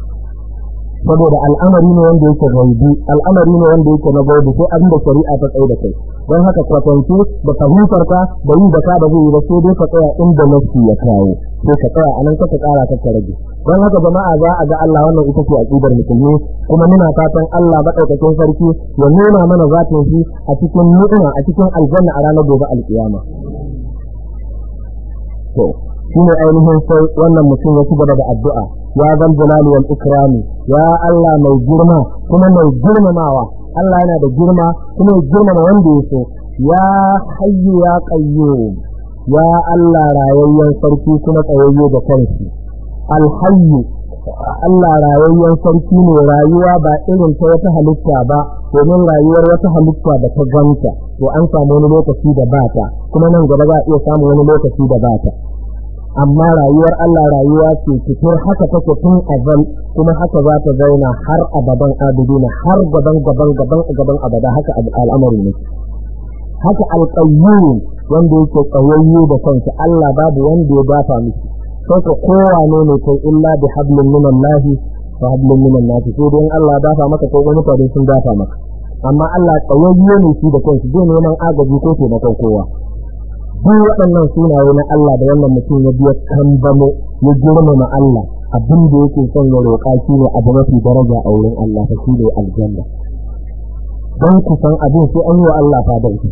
saboda al'amari ne wanda yake gaibi al'amari ne wanda yake na gaibi sai abin da shari'a ta tsaye da kai don haka kwatance da fahimtar ka da yi da ka da zai yi ba sai dai ka tsaya inda nafsi ya kawo sai ka tsaya anan ka kara ka rage don haka jama'a za a ga Allah wannan ita ce aqidar musulmi kuma muna fatan Allah madaukakin sarki ya nuna mana zatin shi a cikin ni'ima a cikin aljanna a ranar gobe alkiyama to shine ainihin sai wannan mutum ya ci gaba da addu'a ya zal jalali wal ikrami ya Allah mai girma kuma mai girmamawa Allah yana da girma kuma ya girmama wanda ya so ya hayyu ya qayyum ya Allah rayayyen sarki kuma tsayayye da kanshi al hayyu Allah rayayyen sarki ne rayuwa ba irin ta wata halitta ba domin rayuwar wata halitta da ta ganta to an samu wani lokaci da bata kuma nan gaba za a iya samun wani lokaci da bata amma rayuwar Allah rayuwa ce fitar haka take tun azal kuma haka za ta zauna har abadan abidina har gaban gaban gaban gaban abada haka al'amari ne haka alƙayyum wanda yake tsayayye da kansa Allah babu wanda ya dafa miki sai ka kowane ne kai illa bi hablin min Allah wa hablin min an-nas sai dai Allah dafa maka ko wani fadin sun dafa maka amma Allah tsayayye ne shi da kansa zai neman agaji ko taimakon kowa duk waɗannan sunaye na Allah da wannan mutum ya biya kambamo ya girmama Allah abin da yake son ya roƙa shi ne abu mafi daraja a wurin Allah ta shi ne aljanna don ku san abin sai an yi wa Allah fadanci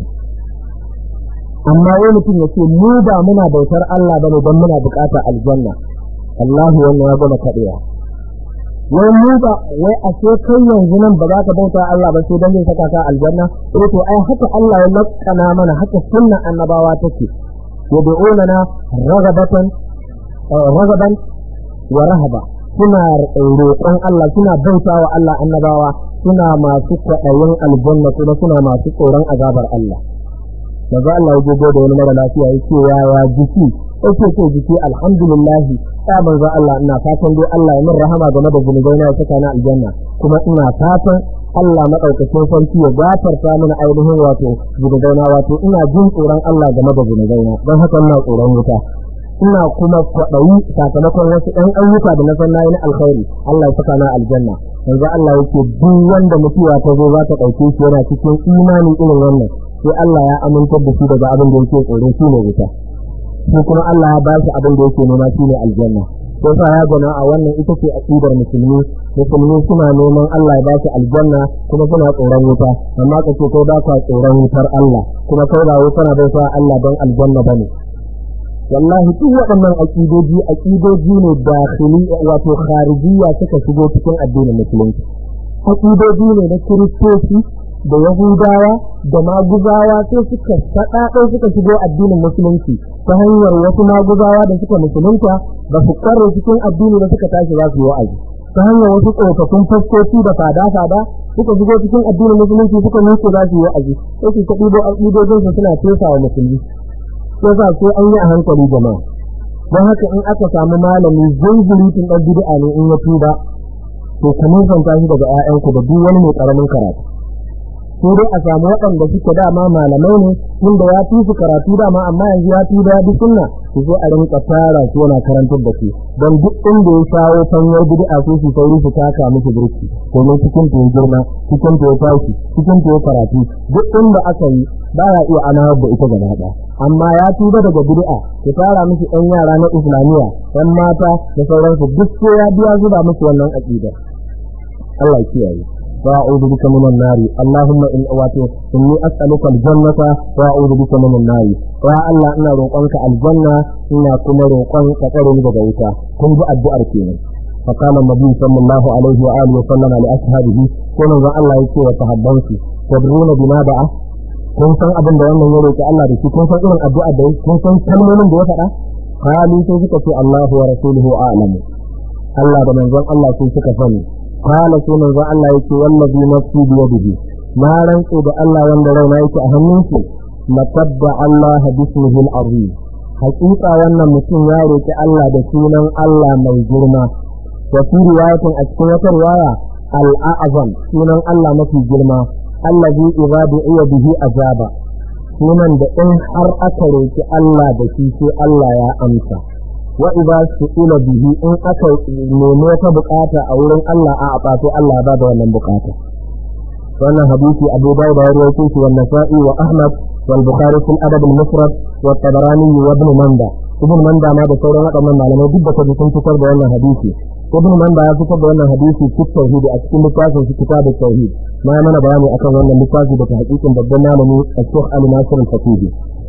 amma wani mutum ya ce mu ba muna bautar Allah bane don muna buƙatar aljanna Allah wannan ya gama kaɗewa wai mu ba wai a ce kai yanzu nan ba za ka bauta Allah ba sai dan zai saka ka aljanna eh to ai haka Allah ya lakana mana haka sunna annabawa take yad'unana ragabatan ragaban wa rahaba suna roƙon Allah suna bauta wa Allah annabawa suna masu kwaɗayin aljanna kuma suna masu tsoron azabar Allah maza Allah ya gogo da wani mara lafiya ya ce ya ya jiki yake ce jiki alhamdulillah ya manzo Allah ina fatan dai Allah ya min rahama game da zunubai na saka na aljanna kuma ina fatan Allah madaukakin sarki ya gafarta mana ainihin wato zunubai na wato ina jin tsoron Allah game da zunubai na don haka ina tsoron wuta ina kuma kwaɗayi sakamakon wasu ɗan ayyuka da na san na yi na alkhairi Allah ya saka na aljanna yanzu Allah yake duk wanda mutuwa ta zo za ta ɗauke shi yana cikin imani irin wannan sai Allah ya amintar da shi daga abin da yake tsoro shi ne wuta shi kuma Allah ya ba shi abin da yake nema shi ne aljanna sai sa ya gana a wannan ita ce aqidar musulmi musulmi suna neman Allah ya ba su aljanna kuma suna tsoron wuta amma ka ce kai ba ka tsoron wutar Allah kuma kai ba wuta na bauta Allah don aljanna bane wallahi duk waɗannan aqidoji aqidoji ne dakhili wato kharijiyya suka shigo cikin addinin musulunci aqidoji ne na kiristoci da yahudawa da maguzawa sai suka saɗaɗo suka shigo addinin musulunci ta hanyar wasu maguzawa da suka musulunta ba su kware cikin addini da suka tashi za su yi wa'azi ta hanyar wasu tsofaffin faskoki da fada-fada suka shigo cikin addinin musulunci suka nuke za su yi wa'azi sai su ta ɗibo aƙidojinsu suna fesa wa musulmi sai sa sai an yi a hankali jama'a don haka in aka samu malami zunzurutun ɗan bid'a ne in ya tuba to ka nisanta shi daga 'ya'yanku da duk wani mai ƙaramin karatu sai dai a samu waɗanda suke dama malamai ne inda ya fi su karatu dama amma yanzu ya fi da bi sunna su zo a rinka tara su yana karantar da su don duk inda ya shawo fanyar bid'a sai su sauri su taka musu burki domin cikin ta ya girma cikin ta ya tashi cikin ta ya karatu duk inda aka yi ba ya iya anawar da ita gaba ɗaya amma ya tuba daga bid'a ya tara musu ɗan yara na islamiyya ɗan mata da sauransu duk sai ya biya zuba musu wannan aƙidar Allah ya kiyaye وأعوذ بك من النار اللهم إن أواتي إني أسألك الجنة وأعوذ بك من النار يا الله إنا روقانك الجنة إنا كنا روقانك قرن بغيتا كن الدعاء كينا فقال النبي صلى الله عليه وآله وسلم لأصحابه كنا ذا الله يكي وتحبنك تدرون بما دعا kun san abin da wannan ya roki Allah da shi kun san irin addu'a da kun san kalmomin da ya faɗa kali sai suka ce Allahu wa rasuluhu a'lamu Allah da manzon Allah sai suka sani قال سنة الله يكي والذي نفسي بيده ما رنسي الله وان رونا يكي أهمينك لقد الله باسمه العظيم حقيقة وانا مسلم ياريك الله بسونا الله موجرما وفي رواية أتكوة رواية الأعظم سونا الله مفي جرما الذي إذا دعي به أجاب sunan da in har aka roki Allah da shi sai Allah ya amsa wa idza su'ila bihi in aka nemi wata bukata a wurin Allah a abato Allah ba da wannan bukata wannan hadisi Abu Dawud ya rawaito shi wannan sa'i wa Ahmad wal Bukhari fil adab al mufrad wa Tabarani wa Ibn Manda Ibn Manda ma da sauran waɗannan malamai duk da kaji sun fitar da wannan hadisi Ibn Manda ya fitar da wannan hadisi cikin tauhid a cikin littafin shi kitabut tauhid ma mana bayani akan wannan littafi da hakikin babban malami Sheikh Ali Nasir al-Fatihi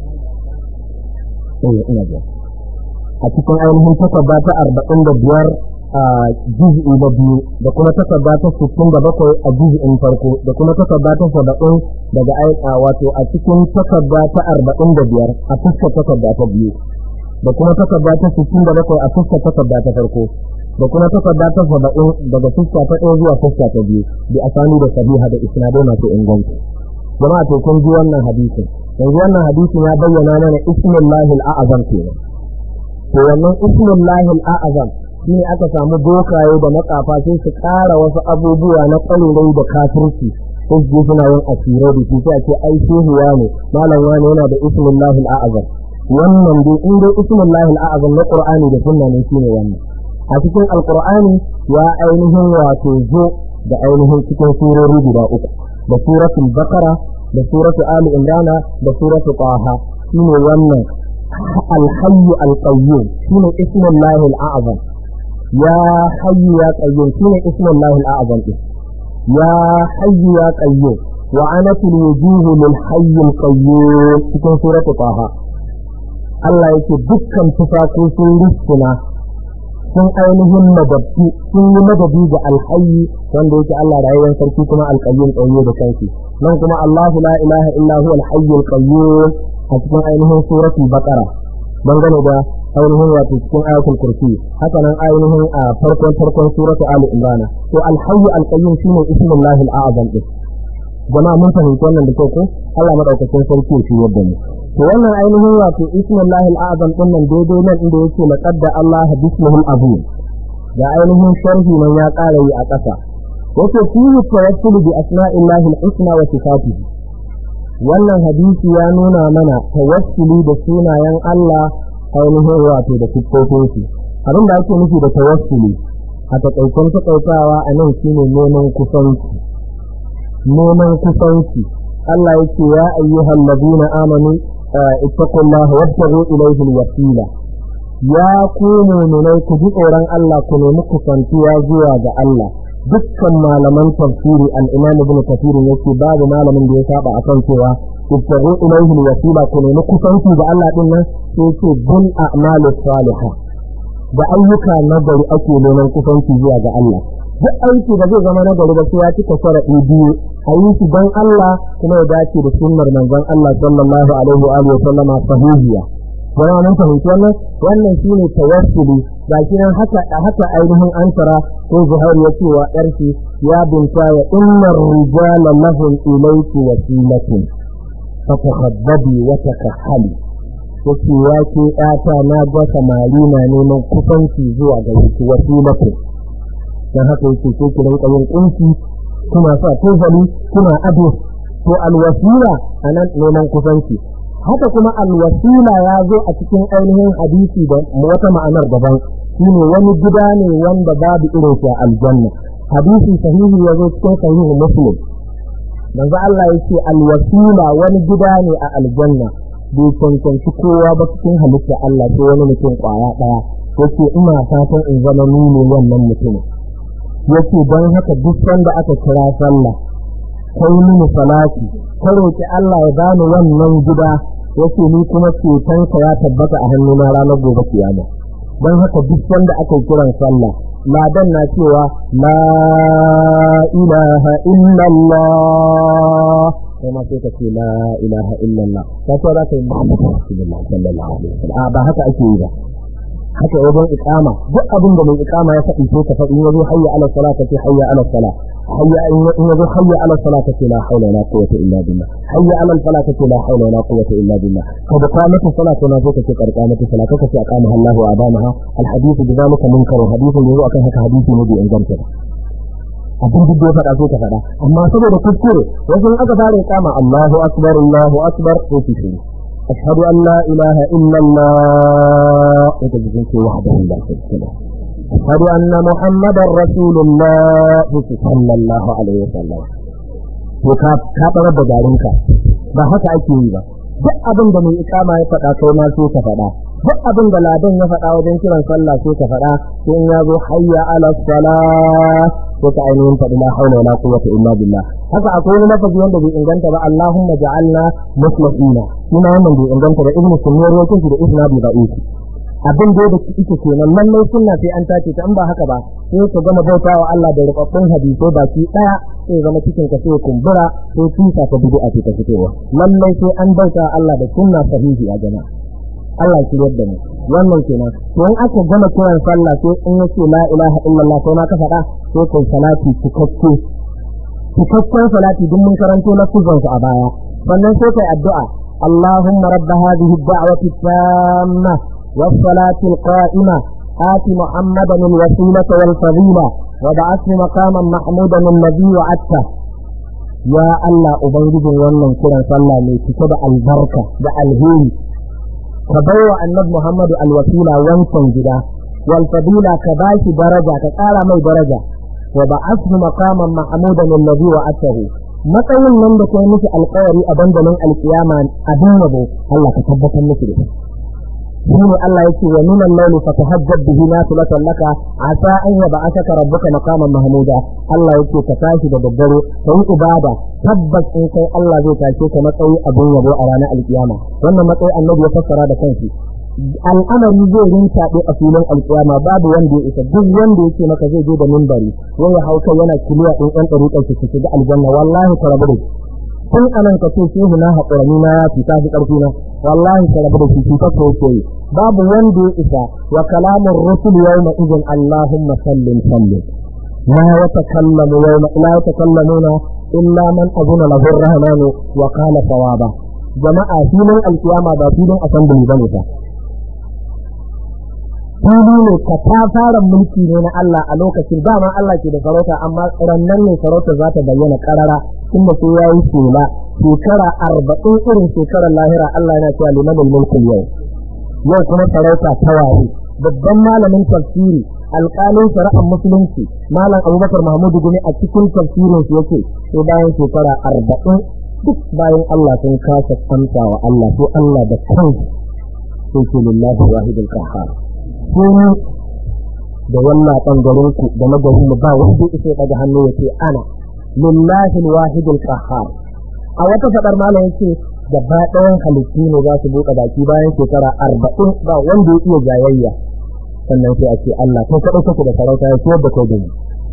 eh ina ga a cikin ainihin takarda ta arba'in da biyar a juz'i na biyu da kuma takarda ta sittin da bakwai a juz'in farko da kuma takarda ta saba'in daga aika wato a cikin takarda ta arba'in da biyar a fuskar takarda ta biyu da kuma takarda ta sittin da bakwai a fuskar takarda ta farko da kuma takarda ta saba'in daga fuska ta ɗaya zuwa fuska ta biyu bi asani da sabiha da isnadai masu inganci jama'a to kun ji wannan hadisin yanzu wannan hadisin ya bayyana mana ismullahi al-a'zam kenan to wannan ismullahi al'azam shi ne aka samu bokaye da matsafa sai su ƙara wasu abubuwa na ƙwalirai da kafirci sai su suna yin asirai da su sai ce ai shehu ne malam wani yana da ismullahi al'azam wannan dai in dai ismullahi al'azam na qur'ani da sunna ne shine wannan a cikin alqur'ani ya ainihin wato zo da ainihin cikin surori guda uku da suratul bakara da suratul ali imran da suratul taha shine wannan الحي القيوم شنو اسم الله الأعظم يا حي يا قيوم شنو اسم الله الأعظم يا حي يا قيوم وعنت الوجوه للحي القيوم في سورة طه Allah yake dukkan tufafi sun rissuna sun ainihin madabci sun yi madadi ga alhayi wanda yake Allah rayuwar sarki kuma alƙayyum tsaye da kanki nan kuma Allahu la ilaha illa huwa alhayyul qayyum a cikin ainihin suratul baqara dangane da ainihin wato cikin ayatul kursi haka nan ainihin a farkon farkon suratul ali imran to alhayyu alqayyum shine ismullahi alazam din jama'a mun fahimci wannan da kyau ko Allah madaukakin sarki shi yadda mu to wannan ainihin wato ismullahi alazam din nan daidai nan inda yake laqad Allah bismihil azim da ainihin sharhi nan ya ƙara yi a ƙasa yake fihi tawassulu bi asma'illahi alhusna wa sifatihi wannan hadisi ya nuna mana tawassuli da sunayen Allah ainihin wato da siffofin shi abin da ake nufi da tawassuli a takaicen takaitawa a nan shine neman kusanci neman kusanci Allah yake ya ayyuhal ladina amanu ittaqullaha wabtaghu ilayhi alwasila ya ku mu'minai ku ji tsoron Allah ku nemi kusantuwa zuwa ga Allah dukkan malaman tafsiri al-Imam Ibn Kathir yake babu malamin da ya saba akan cewa ibtaghu ilayhi alwasila ku nemi kusanci ga Allah din nan sai ce bil a'malis salihah da ayyuka na gari ake neman kusanci zuwa ga Allah duk aiki da zai zama na gari da sai ya cika sharaɗi biyu a yi shi don Allah kuma ya dace da sunnar manzon Allah sallallahu alaihi wa alihi wa sallama sahihiya jama'a mun fahimci wannan wannan shine tawassuli ga shi nan haka haka ainihin ansara ko zuhair ya ce wa ƙarfi ya binta ya innar rijala lahum ilayki wasilatun fatakhabbabi wa takahhali yake ya ke ƴata na ga samari na neman kusanci zuwa ga yake wasilatu dan haka yake ko ki rinka yin kunci kuna sa tozali kuna ado to alwasila anan neman kusanci haka kuma alwasila ya zo a cikin ainihin hadisi da wata ma'anar daban shine wani gida ne wanda babu irin shi a aljanna hadisi sahihi ya zo cikin sahihu muslim manzo Allah yake alwasila wani gida ne a aljanna bai cancanci kowa ba cikin halitta Allah sai wani mutum kwaya ɗaya yace ina fatan in zama ni ne wannan mutumin yace don haka duk sanda aka kira sallah kai mini salati ka roki Allah ya bani wannan gida yace ni kuma cetonka ya tabbata a hannuna ranar gobe kiyama don haka duk sanda aka kiran sallah ladan na cewa la ilaha illallah kai ma sai ka ce la ilaha illallah ka ce za ka yi muhammadu rasulullah sallallahu alaihi wasallam a ba haka ake yi ba haka wajen iqama duk abin da mai iqama ya faɗi sai ka faɗi in yazo hayya ala salat ka ce hayya ala salat hayya in yazo hayya ala salat ka ce la hawla wala quwwata illa billah hayya ala salat ka ce la hawla wala quwwata illa billah ka da qamatu salat na zo ka ce qarqamatu salat ka ce aqama Allah wa adamaha al hadith bi zalika munkar hadithin yazo akan haka hadisi ne bai inganta ba abin duk da ya faɗa sai ka faɗa amma saboda kuskure wasu in aka fara iqama Allahu akbar Allahu akbar sai ki shi أشهد أن لا إله إلا الله وتجزيك وحده لا شريك له أشهد أن محمدا رسول الله صلى الله عليه وسلم to ka ka barar da garinka ba haka ake yi ba duk abin da mai ikama ya faɗa kai ma sai ka faɗa duk abin da ladan ya faɗa wajen kiran sallah sai ka faɗa sai in ya zo hayya ala salah sai ka ainihin faɗi la haula wala quwwata illa billah haka akwai wani lafazi wanda bai inganta ba Allahumma ja'alna muslimina kuma wannan bai inganta ba ibnu sunni rawaito shi da isnadi da'if abin da da ita kenan lallai sunna sai an tace ta in ba haka ba sai ka gama bautawa Allah da rubabbun hadisai baki daya sai zama cikin ka sai kumbura sai tusa ta bid'a ce ta fitowa lallai sai an bauta Allah da sunna sahihi a jama'a Allah ya yadda mu wannan kenan to in aka gama kiran sallah sai in yace la ilaha illallah sai ma ka faɗa sai kai salati cikakke cikakken salati duk mun karanto na kuzan a baya sannan sai kai addu'a اللهم رب هذه الدعوة التامة والصلاة القائمة آت محمدا الوسيلة والفضيلة وبعثه مقاما محمودا الذي وعدته يا الله أبنجد wannan kiran sallah mai cike da albarka da alheri ka baiwa annabi Muhammadu alwasila wancan gida wal fadila ka bashi daraja ka ƙara mai daraja wa ba'athu maqaman mahmudan alladhi wa'atahu matsayin nan da kai miki alƙawari a dandalin alkiyama a dinabo Allah ka tabbatar miki da shine Allah yake wa min al-layli fatahajjab bihi nafilatan laka asa an yab'athaka rabbuka maqaman mahmuda Allah yake ka tashi da daddare kai ibada tabbas in kai Allah zai tashe ka matsayi abin yabo a ranar alkiyama wannan matsayi annabi ya fassara da kanshi al'amari zai rintaɓe a filin alkiyama babu wanda ya isa duk wanda yake maka zai je da mimbari wai ya hauka yana kiliya ɗin ɗan ɗariƙar su shiga aljanna wallahi ka rabu da shi tun anan ka ce shehu na haƙurani na ya fita fi ƙarfi na wallahi ka rabu da shi cuta ko yake yi babu wanda ya isa wa kalamun rusul yawma idin allahumma sallim sallim la yatakallamu yawma la yatakallamuna illa man azuna lahu ar-rahmanu wa qala sawaba jama'a filin alkiyama ba filin assembly bane fa fili ne ka ta fara mulki ne na Allah a lokacin dama Allah ke da sarauta amma rannan ne sarauta za ta bayyana karara inda sai ya yi shela shekara arba'in irin shekarar lahira Allah yana cewa liman mulkin yau yau kuma sarauta ta waye babban malamin tafsiri alƙalin shari'ar musulunci malam abubakar mahmudu gumi a cikin tafsirin su yake sai bayan shekara arba'in duk bayan Allah sun kasa amsa wa Allah sai Allah da kansa sai ce lillahi wahidul qahhar sai da wannan bangaren ku da na garin mu ba wanda yake daga hannu yace ana lillahi wahidul qahhar a wata fadar malam yace gaba ɗayan halittu ne za su buɗe baki bayan shekara arba'in ba wanda ya iya jayayya sannan sai a ce Allah kai kaɗai kake da sarauta ya ciyar da kai da ni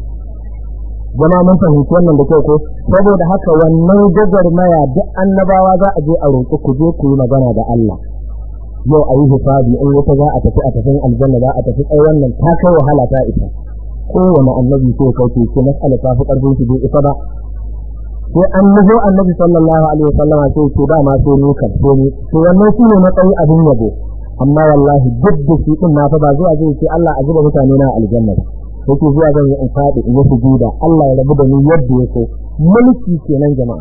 jama mun fahimci wannan da kyau ko saboda haka wannan gwagwarmaya duk annabawa za a je a roƙi ku je ku yi magana da Allah yau a yi hisabi in wata za a tafi a tafin aljanna za a tafi ai wannan ta kai wahala ta isa kowane annabi sai kai ce ce mas'ala ta fi ƙarfin shi bai isa ba sai an nufo annabi sallallahu alaihi wasallama sai ce ba ma sai ni kan sai ni to wannan shine matsayi abin yabo amma wallahi duk da shi din na fa ba zuwa zai ce Allah a zuba mutane na aljanna yake zuwa zan yi in faɗi in yi sujuda Allah ya rabu da ni yadda ya so mulki kenan jama'a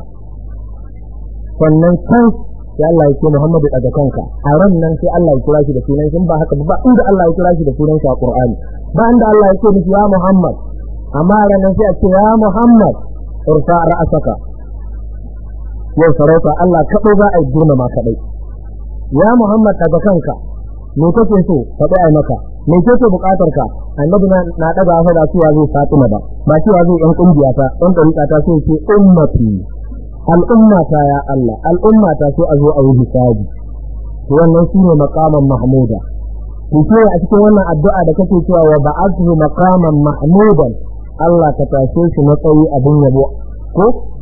sannan kan sai Allah ya ce Muhammadu daga kanka a ran nan sai Allah ya kira shi da sunan shi ba haka ba inda Allah ya kira shi da sunan shi a Qur'ani ba inda Allah ya ce miki ya Muhammad amma ran nan sai a ce ya Muhammad irfa ra'asaka yau sarauta Allah kaɗai za a yi girmama kaɗai ya Muhammad daga kanka me kake so faɗi ai maka me kake buƙatar ka annabi na na daga fa da cewa zai Fatima ba ba cewa zai ɗan kungiya ta ɗan ɗariƙa ta sai ce ummati al'umma ta ya Allah al'umma ta sai a zo a yi hisabi to wannan shine maqaman mahmuda to sai a cikin wannan addu'a da kake cewa wa ba'athu maqaman mahmudan Allah ka tashe shi matsayi abin yabo ko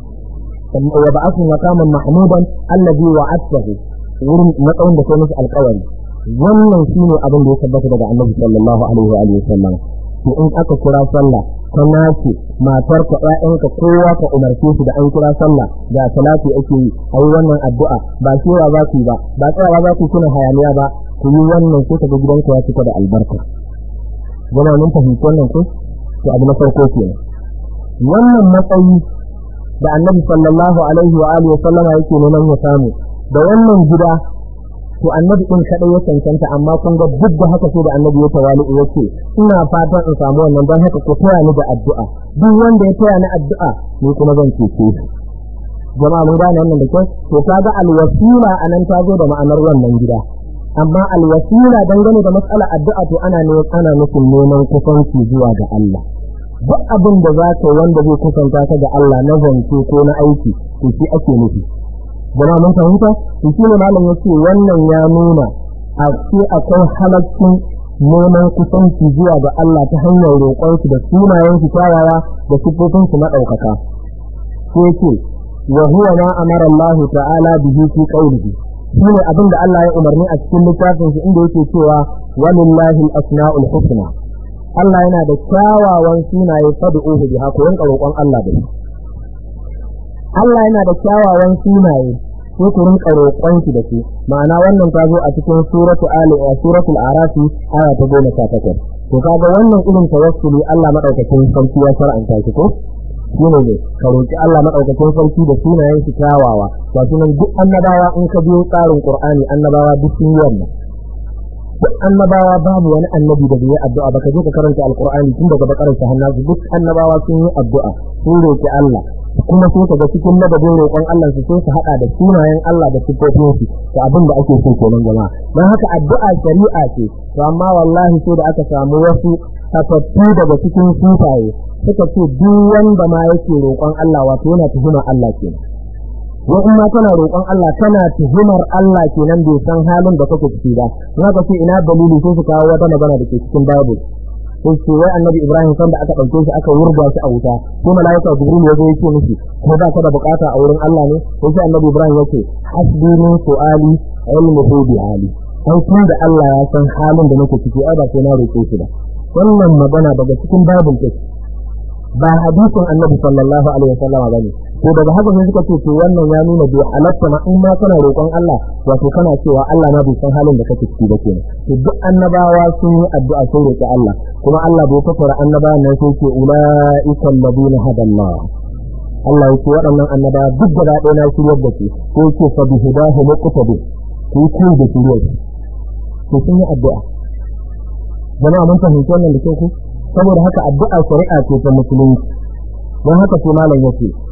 wa ba'athu maqaman mahmudan allazi wa'atahu wurin matsayin da kai masa alƙawari wannan shine abin da ya tabbata daga Annabi sallallahu alaihi wa alihi wasallam to in aka kira sallah ka nace matar ka ƴaƴanka kowa ka umarce su da an kira sallah da salati ake yi a yi wannan addu'a ba cewa za ku yi ba ba tsayawa za ku kuna hayaniya ba ku yi wannan sai ka ga gidanku ya cika da albarka jama mun fahimci wannan ko to abu na farko kenan wannan matsayi da annabi sallallahu alaihi wa alihi wa sallama yake neman ya samu da wannan gida to annabi din kadai ya cancanta amma kun ga duk da haka sai da annabi ya tawali yace ina fatan in samu wannan don haka ku taya ni da addu'a duk wanda ya taya ni addu'a ni kuma zan cece shi jama'a mun gane wannan da kyau to kaga alwasila anan ta zo da ma'anar wannan gida amma alwasila dangane da mas'alar addu'a to ana ne ana nufin neman kusanci zuwa ga Allah duk abin da za ka wanda zai kusanta ka ga Allah na zance ko na aiki to shi ake nufi jama'a mun fahimta to shi ne malam yace wannan ya nuna a ce akwai halaccin neman kusanci zuwa ga Allah ta hanyar roƙon shi da sunayen shi kyawawa da sifofin shi madaukaka sai ce wa huwa ma amara Allah ta'ala bihi fi qawlihi shine abin da Allah ya umarni a cikin littafin shi inda yake cewa walillahi al-asma'ul husna Allah yana da kyawawan sunaye fad'uhu biha ko yanka roƙon Allah da shi Allah yana da kyawawan sunaye sai ku rinka roƙon shi da shi ma'ana wannan ta zo a cikin suratu ali a suratul arafi aya ta goma sha takwas to kaga wannan irin tawassuli Allah madaukakin sarki ya shar'anta shi ko shine ne ka roƙi Allah madaukakin sarki da sunayen shi kyawawa ba sunan duk annabawa in ka biyo tsarin Qur'ani annabawa duk sun yi wannan duk annabawa babu wani annabi da bai yi addu'a ba ka je ka karanta alqur'ani tun daga bakarar ta hannasu duk annabawa sun yi addu'a sun roƙi Allah kuma sai kaga cikin madadin roƙon Allah su sai su hada da sunayen Allah da sifofin shi to abin da ake so kenan jama'a dan haka addu'a shari'a ce to amma wallahi sai da aka samu wasu tafattu daga cikin sufaye suka ce duk wanda ma yake roƙon Allah wato yana tuhumar Allah kenan wa in ma kana roƙon Allah kana tuhumar Allah kenan bai san halin da kake ciki ba na ka ce ina dalili sai su kawo wata magana da ke cikin Bible sai ce wai annabi Ibrahim san da aka ɗauke shi aka wurga shi a wuta ko malaika Jibril ya zo yake miki ko ba ka da bukata a wurin Allah ne sai sai annabi Ibrahim yake hasbi min su'ali ilmuhu bi hali sai tun da Allah ya san halin da nake ciki ai ba sai na roƙe shi ba wannan magana daga cikin Bible take ba hadisin annabi sallallahu alaihi wasallam bane to daga haka sai suka ce to wannan ya nuna bai halatta ma in ma kana roƙon Allah wato kana cewa Allah ma bai san halin da kake ciki ba kenan to duk annabawa sun yi addu'a sun roƙi Allah kuma Allah bai kafara annabawan nan sai ce ulaika alladhina hadallah Allah yake waɗannan annabawa duk da ɗaya na shiryar da su ko yake fa bi hidahu muqtadi ku yi da shiryar to sun yi addu'a jama'a mun fahimci wannan da kyau saboda haka addu'a shari'a ce ta musulunci don haka sai malam yace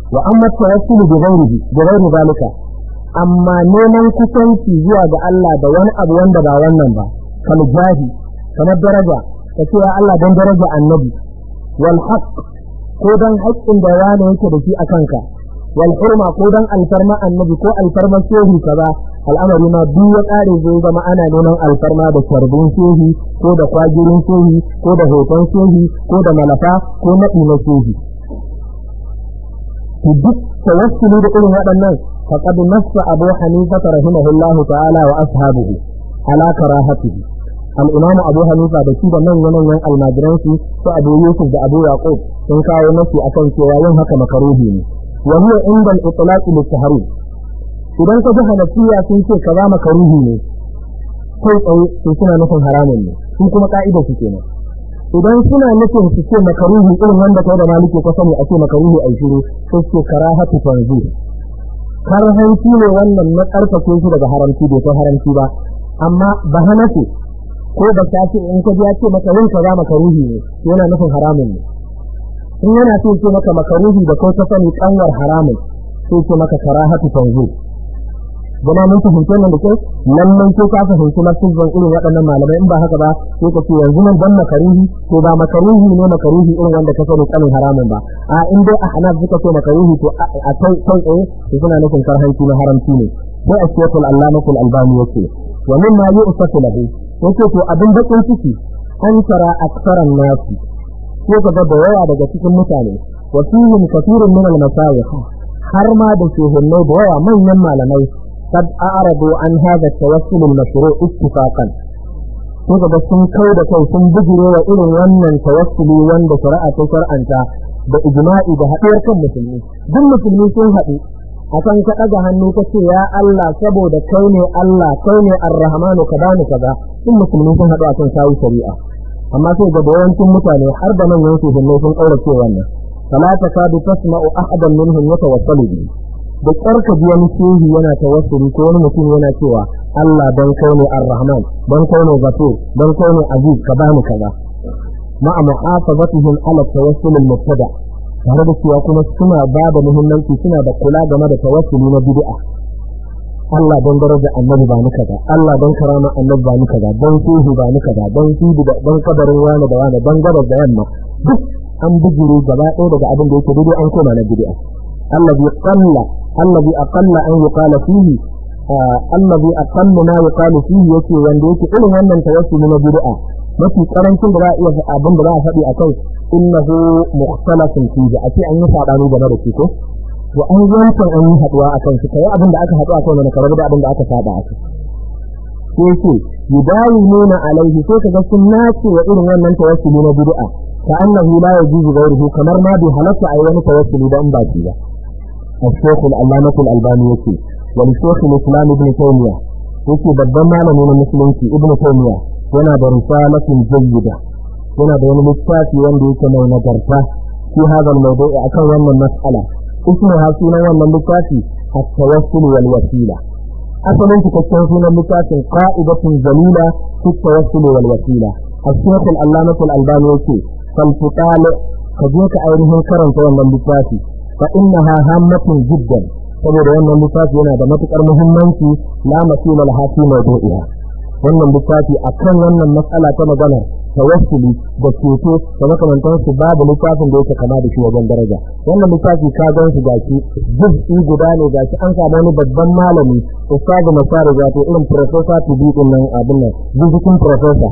wa amma tawassul bi ghairihi bi ghairi zalika amma neman kusanci zuwa ga Allah da wani abu wanda ba wannan ba kal jahi kamar daraja kace ya Allah dan daraja annabi wal haqq ko dan haƙƙin da wani yake da shi a kanka wal hurma ko dan alfarma annabi ko alfarma shehi kaza al'amari ma duk ya ƙare zai zama ana neman alfarma da sharbin shehi ko da kwagirin shehi ko da hoton shehi ko da malafa ko naɗi na shehi to duk tawassuli da irin waɗannan faqad nassa abu hanifa rahimahullahu ta'ala wa ashabuhu ala karahatihi al-imam abu hanifa da shi da manyan manyan almajiran su su abu yusuf da abu yaqub sun kawo nasu akan cewa yin haka makaruhi ne wa huwa inda al-itlaq lit-tahrim idan ka ji hanafiya sun ce kaza makaruhi ne kai tsaye to suna nufin haramun ne sun kuma ka'ida su kenan idan suna nufin su ce makaruhi irin wanda kai da maliki ka sani a ce makaruhi a shiru sai ce karahatu tanzu karhanci ne wannan na karfafe shi daga haramci bai kai haramci ba amma ba hanafi ko ba ta ce in ka ji ya ce maka yin kaza makaruhi ne yana nufin haramun ne in yana so ce maka makaruhi da kai ka sani kanwar haramun sai ce maka karahatu tanzu gama mun fahimci wannan da kyau lallai ko ka fahimci lafizan irin waɗannan malamai in ba haka ba sai ka ce yanzu nan dan makaruhi ko ba makaruhi ne makaruhi irin wanda ka sani kanin haramun ba a in dai a hanaf suka ce makaruhi to a kai kai tsaye to suna nufin karhanci na haramci ne sai a shekul allamatul albani yake wa min ma yu'satu lahu yake to abin bakin ciki an tara aksaran nasi ko ga da yawa daga cikin mutane wa fihim kathirun min al-masayikh har ma da shehunnai da yawa manyan malamai قد أعرضوا عن هذا التوسل المشروع اتفاقا kuka ga sun kai da kai sun bijire wa irin wannan tawassuli wanda shari'a ta shar'anta da ijma'i da haɗuwar kan musulmi duk musulmi sun haɗu akan ka ɗaga hannu ka ce ya Allah saboda kai ne Allah kai ne arrahmanu ka bani kaza duk musulmi sun haɗu akan sawu shari'a amma sai ga yawancin mutane har da manyan su sun ƙaurace wannan fala takadu tasma'u ahadan minhum yatawassalu bihi da ƙarka biyan shehi yana tawassuli ko wani mutum yana cewa Allah dan kai ne Ar-Rahman dan kai ne Ghafur dan kai ne Aziz ka bani kaza ma'a muhafazatihim ala tawassul al-mubtada tare da cewa kuma suna ba da muhimmanci suna da kula game da tawassuli na bid'a Allah dan daraja annabi ba ni kaza Allah dan karama annabi ba ni kaza dan shehu ba ni kaza dan sidi da dan kabarin wani da wani dan gabas da yamma duk an bugure gaba ɗaya daga abin da yake daidai an koma na bid'a الذي قل الذي أقل أن يقال فيه آه الذي أقل ما يقال فيه يكي وندي يكي إلي wannan توسل من بدعة mafi karancin da za a iya abin da za a faɗi a kai innahu mukhtalafun fihi a ce an yi sabani game da shi ko to an yankan an yi haduwa a kan shi kai abin da aka haɗu a kai mana karar da abin da aka saba a kai sai ce yudawimuna alaihi sai kaga sun nace wa irin wannan tawassuli na bid'a ka annahu la yajuzu ghayruhu kamar ma bi halatta ai wani tawassuli da an baki ba الشيخ العلامة الألباني يكي ولشيخ الإسلام ابن تيمية يكي بدما من المسلمين ابن تيمية yana da risalatin jayyida yana da wani littafi wanda yake mai nagarta fi hada al-mawdu'i akan wannan mas'ala ismuha sunan wannan littafi at-tawassul wal wasila asalin cikakken sunan littafin qa'idatun jalila fi at-tawassul wal wasila al-shaykh al-allamah al-albani yake fal tutali ka je ka ainihin karanta wannan littafi fa innaha hammatun jiddan saboda wannan littafi yana da matukar muhimmanci la masila laha fi mawdu'iha wannan littafi akan wannan matsala ta magana tawassuli da ceto da makamantan su babu littafin da yake kama da shi wajen daraja wannan littafi ka gan su gashi juz'i guda ne gashi an samu wani babban malami ustazu masari wato irin professor to be din nan abin nan juz'in professor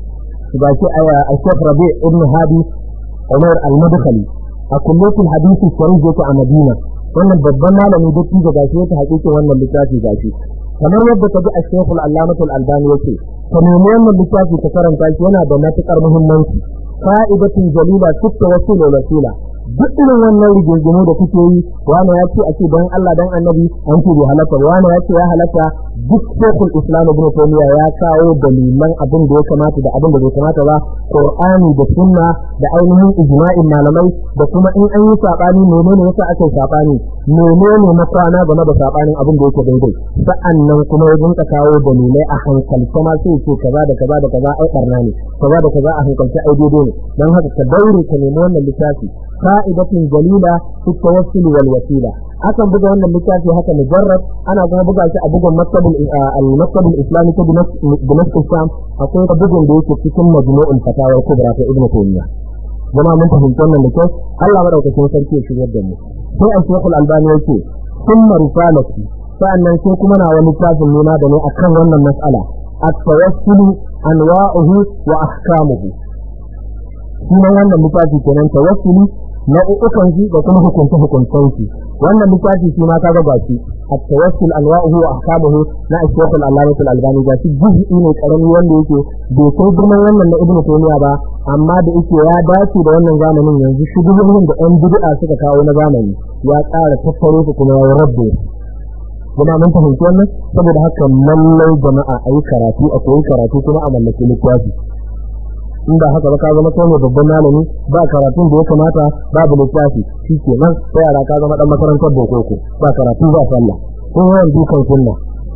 gashi a Sheikh Rabi ibn Hadi Umar al-Madkhali a kullatul hadisi sharif yake a Madina wannan babban malami da tijo gashi yake hakikin wannan littafi gashi kamar yadda ka ji a shekul allamatul albani yake ka nemi wannan littafi ka karanta shi yana da matukar muhimmanci fa'idatun jalila tukka wasu wasila duk irin wannan rigingimu da kuke yi wani ya ce a ce don Allah dan annabi an ce bai halatta wani ya ce ya halatta duk shekul islam ibn taymiya ya kawo dalilan abin da ya kamata da abin da bai kamata ba qur'ani da sunna da ainihin ijma'in malamai da kuma in an yi sabani menene yasa aka yi sabani menene makwana game da sabanin abin da yake daidai sa'annan kuma ya dinka kawo dalilai a hankalce ma sai ce kaza da kaza da kaza ai barna ne kaza da kaza a hankalce ai daidai ne dan haka ka daure ka nemi wannan littafi fa'idatun jalila fi tawassul wal wasila akan buga wannan littafi haka mujarrad ana kuma buga shi a bugun maktabul al-maktabul islami ta Damascus Sham akwai bugun da yake cikin majmu'ul fatawa kubra ta Ibn Taymiyyah jama'a mun fahimci wannan da kyau Allah madaukakin sarki ya shigar da mu sai a shekul albani yake summa risalati sa'annan sai kuma na wani littafin nuna da ne akan wannan mas'ala at-tawassul anwa'uhu wa ahkamuhu sunan wannan littafi kenan tawassuli nau'ukan shi da kuma hukunce hukuncen shi wannan littafi shi ma ka ga gashi at-tawassul anwa'uhu wa ahkamuhu na Shaykh al-Allamah al-Albani gashi juz'i ne karami wanda yake bai kai girman wannan na Ibn Taymiyyah ba amma da yake ya dace da wannan zamanin yanzu shugabannin da ɗan bid'a suka kawo na zamani ya ƙara tattaro su kuma ya rabbe kuma mun fahimci wannan saboda haka lallai jama'a ayi karatu a koyi karatu kuma a mallaki littafi in ba haka ba ka zama kai ne babban malami ba karatun da ya kamata babu littafi shi ke nan sai yara ka zama dan makarantar bokoko ba karatu ba sallah ko yawan dukan sunna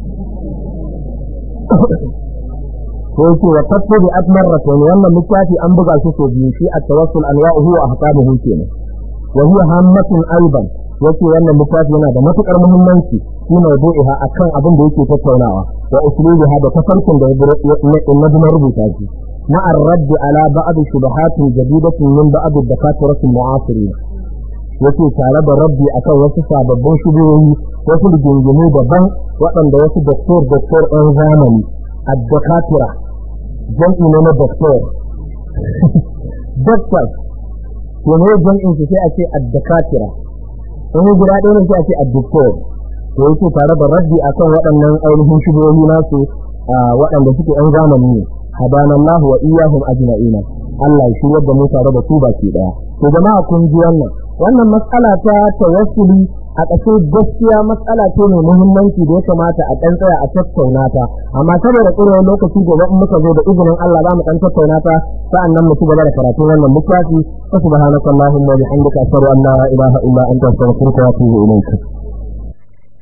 ko yake wa tasbi bi atmar rasul wannan littafi an buga shi so biyu shi at-tawassul anwa'uhu wa ahkamuhu kenan wa huwa hammatun aidan yace wannan littafi yana da matukar muhimmanci shi mawdu'iha akan abin da yake tattaunawa wa usulubiha da tafarkin da na rubuta shi مع الرد على بعض شبهات جديدة من بعض الدكاترة المعاصرين yake tare da rabbi akan wasu sababbin shubuhohi wasu rigingimu daban waɗanda wasu doktor doktor ɗan zamani a dakatira jam'i ne na doktor doktor ke ne jam'in su sai a ce a dakatira in guda ɗaya ne sai a ce a doktor to yake tare da rabbi akan waɗannan ainihin shubuhohi nasu waɗanda suke ɗan zamani ne hadana Allah wa iyyahum ajma'ina Allah ya shiryar da mu tare da su baki daya to jama'a kun ji wannan wannan matsala ta tawassuli a ƙashe gaskiya matsala ce mai muhimmanci da ya kamata a ɗan tsaya a tattauna ta amma saboda ƙurewar lokaci gobe in muka zo da izinin Allah za mu ɗan tattauna ta sa'annan mu ci gaba da karatun wannan littafi fa subhanaka allahumma wa bihamdika ashhadu an la ilaha illa anta astaghfiruka wa atubu ilayk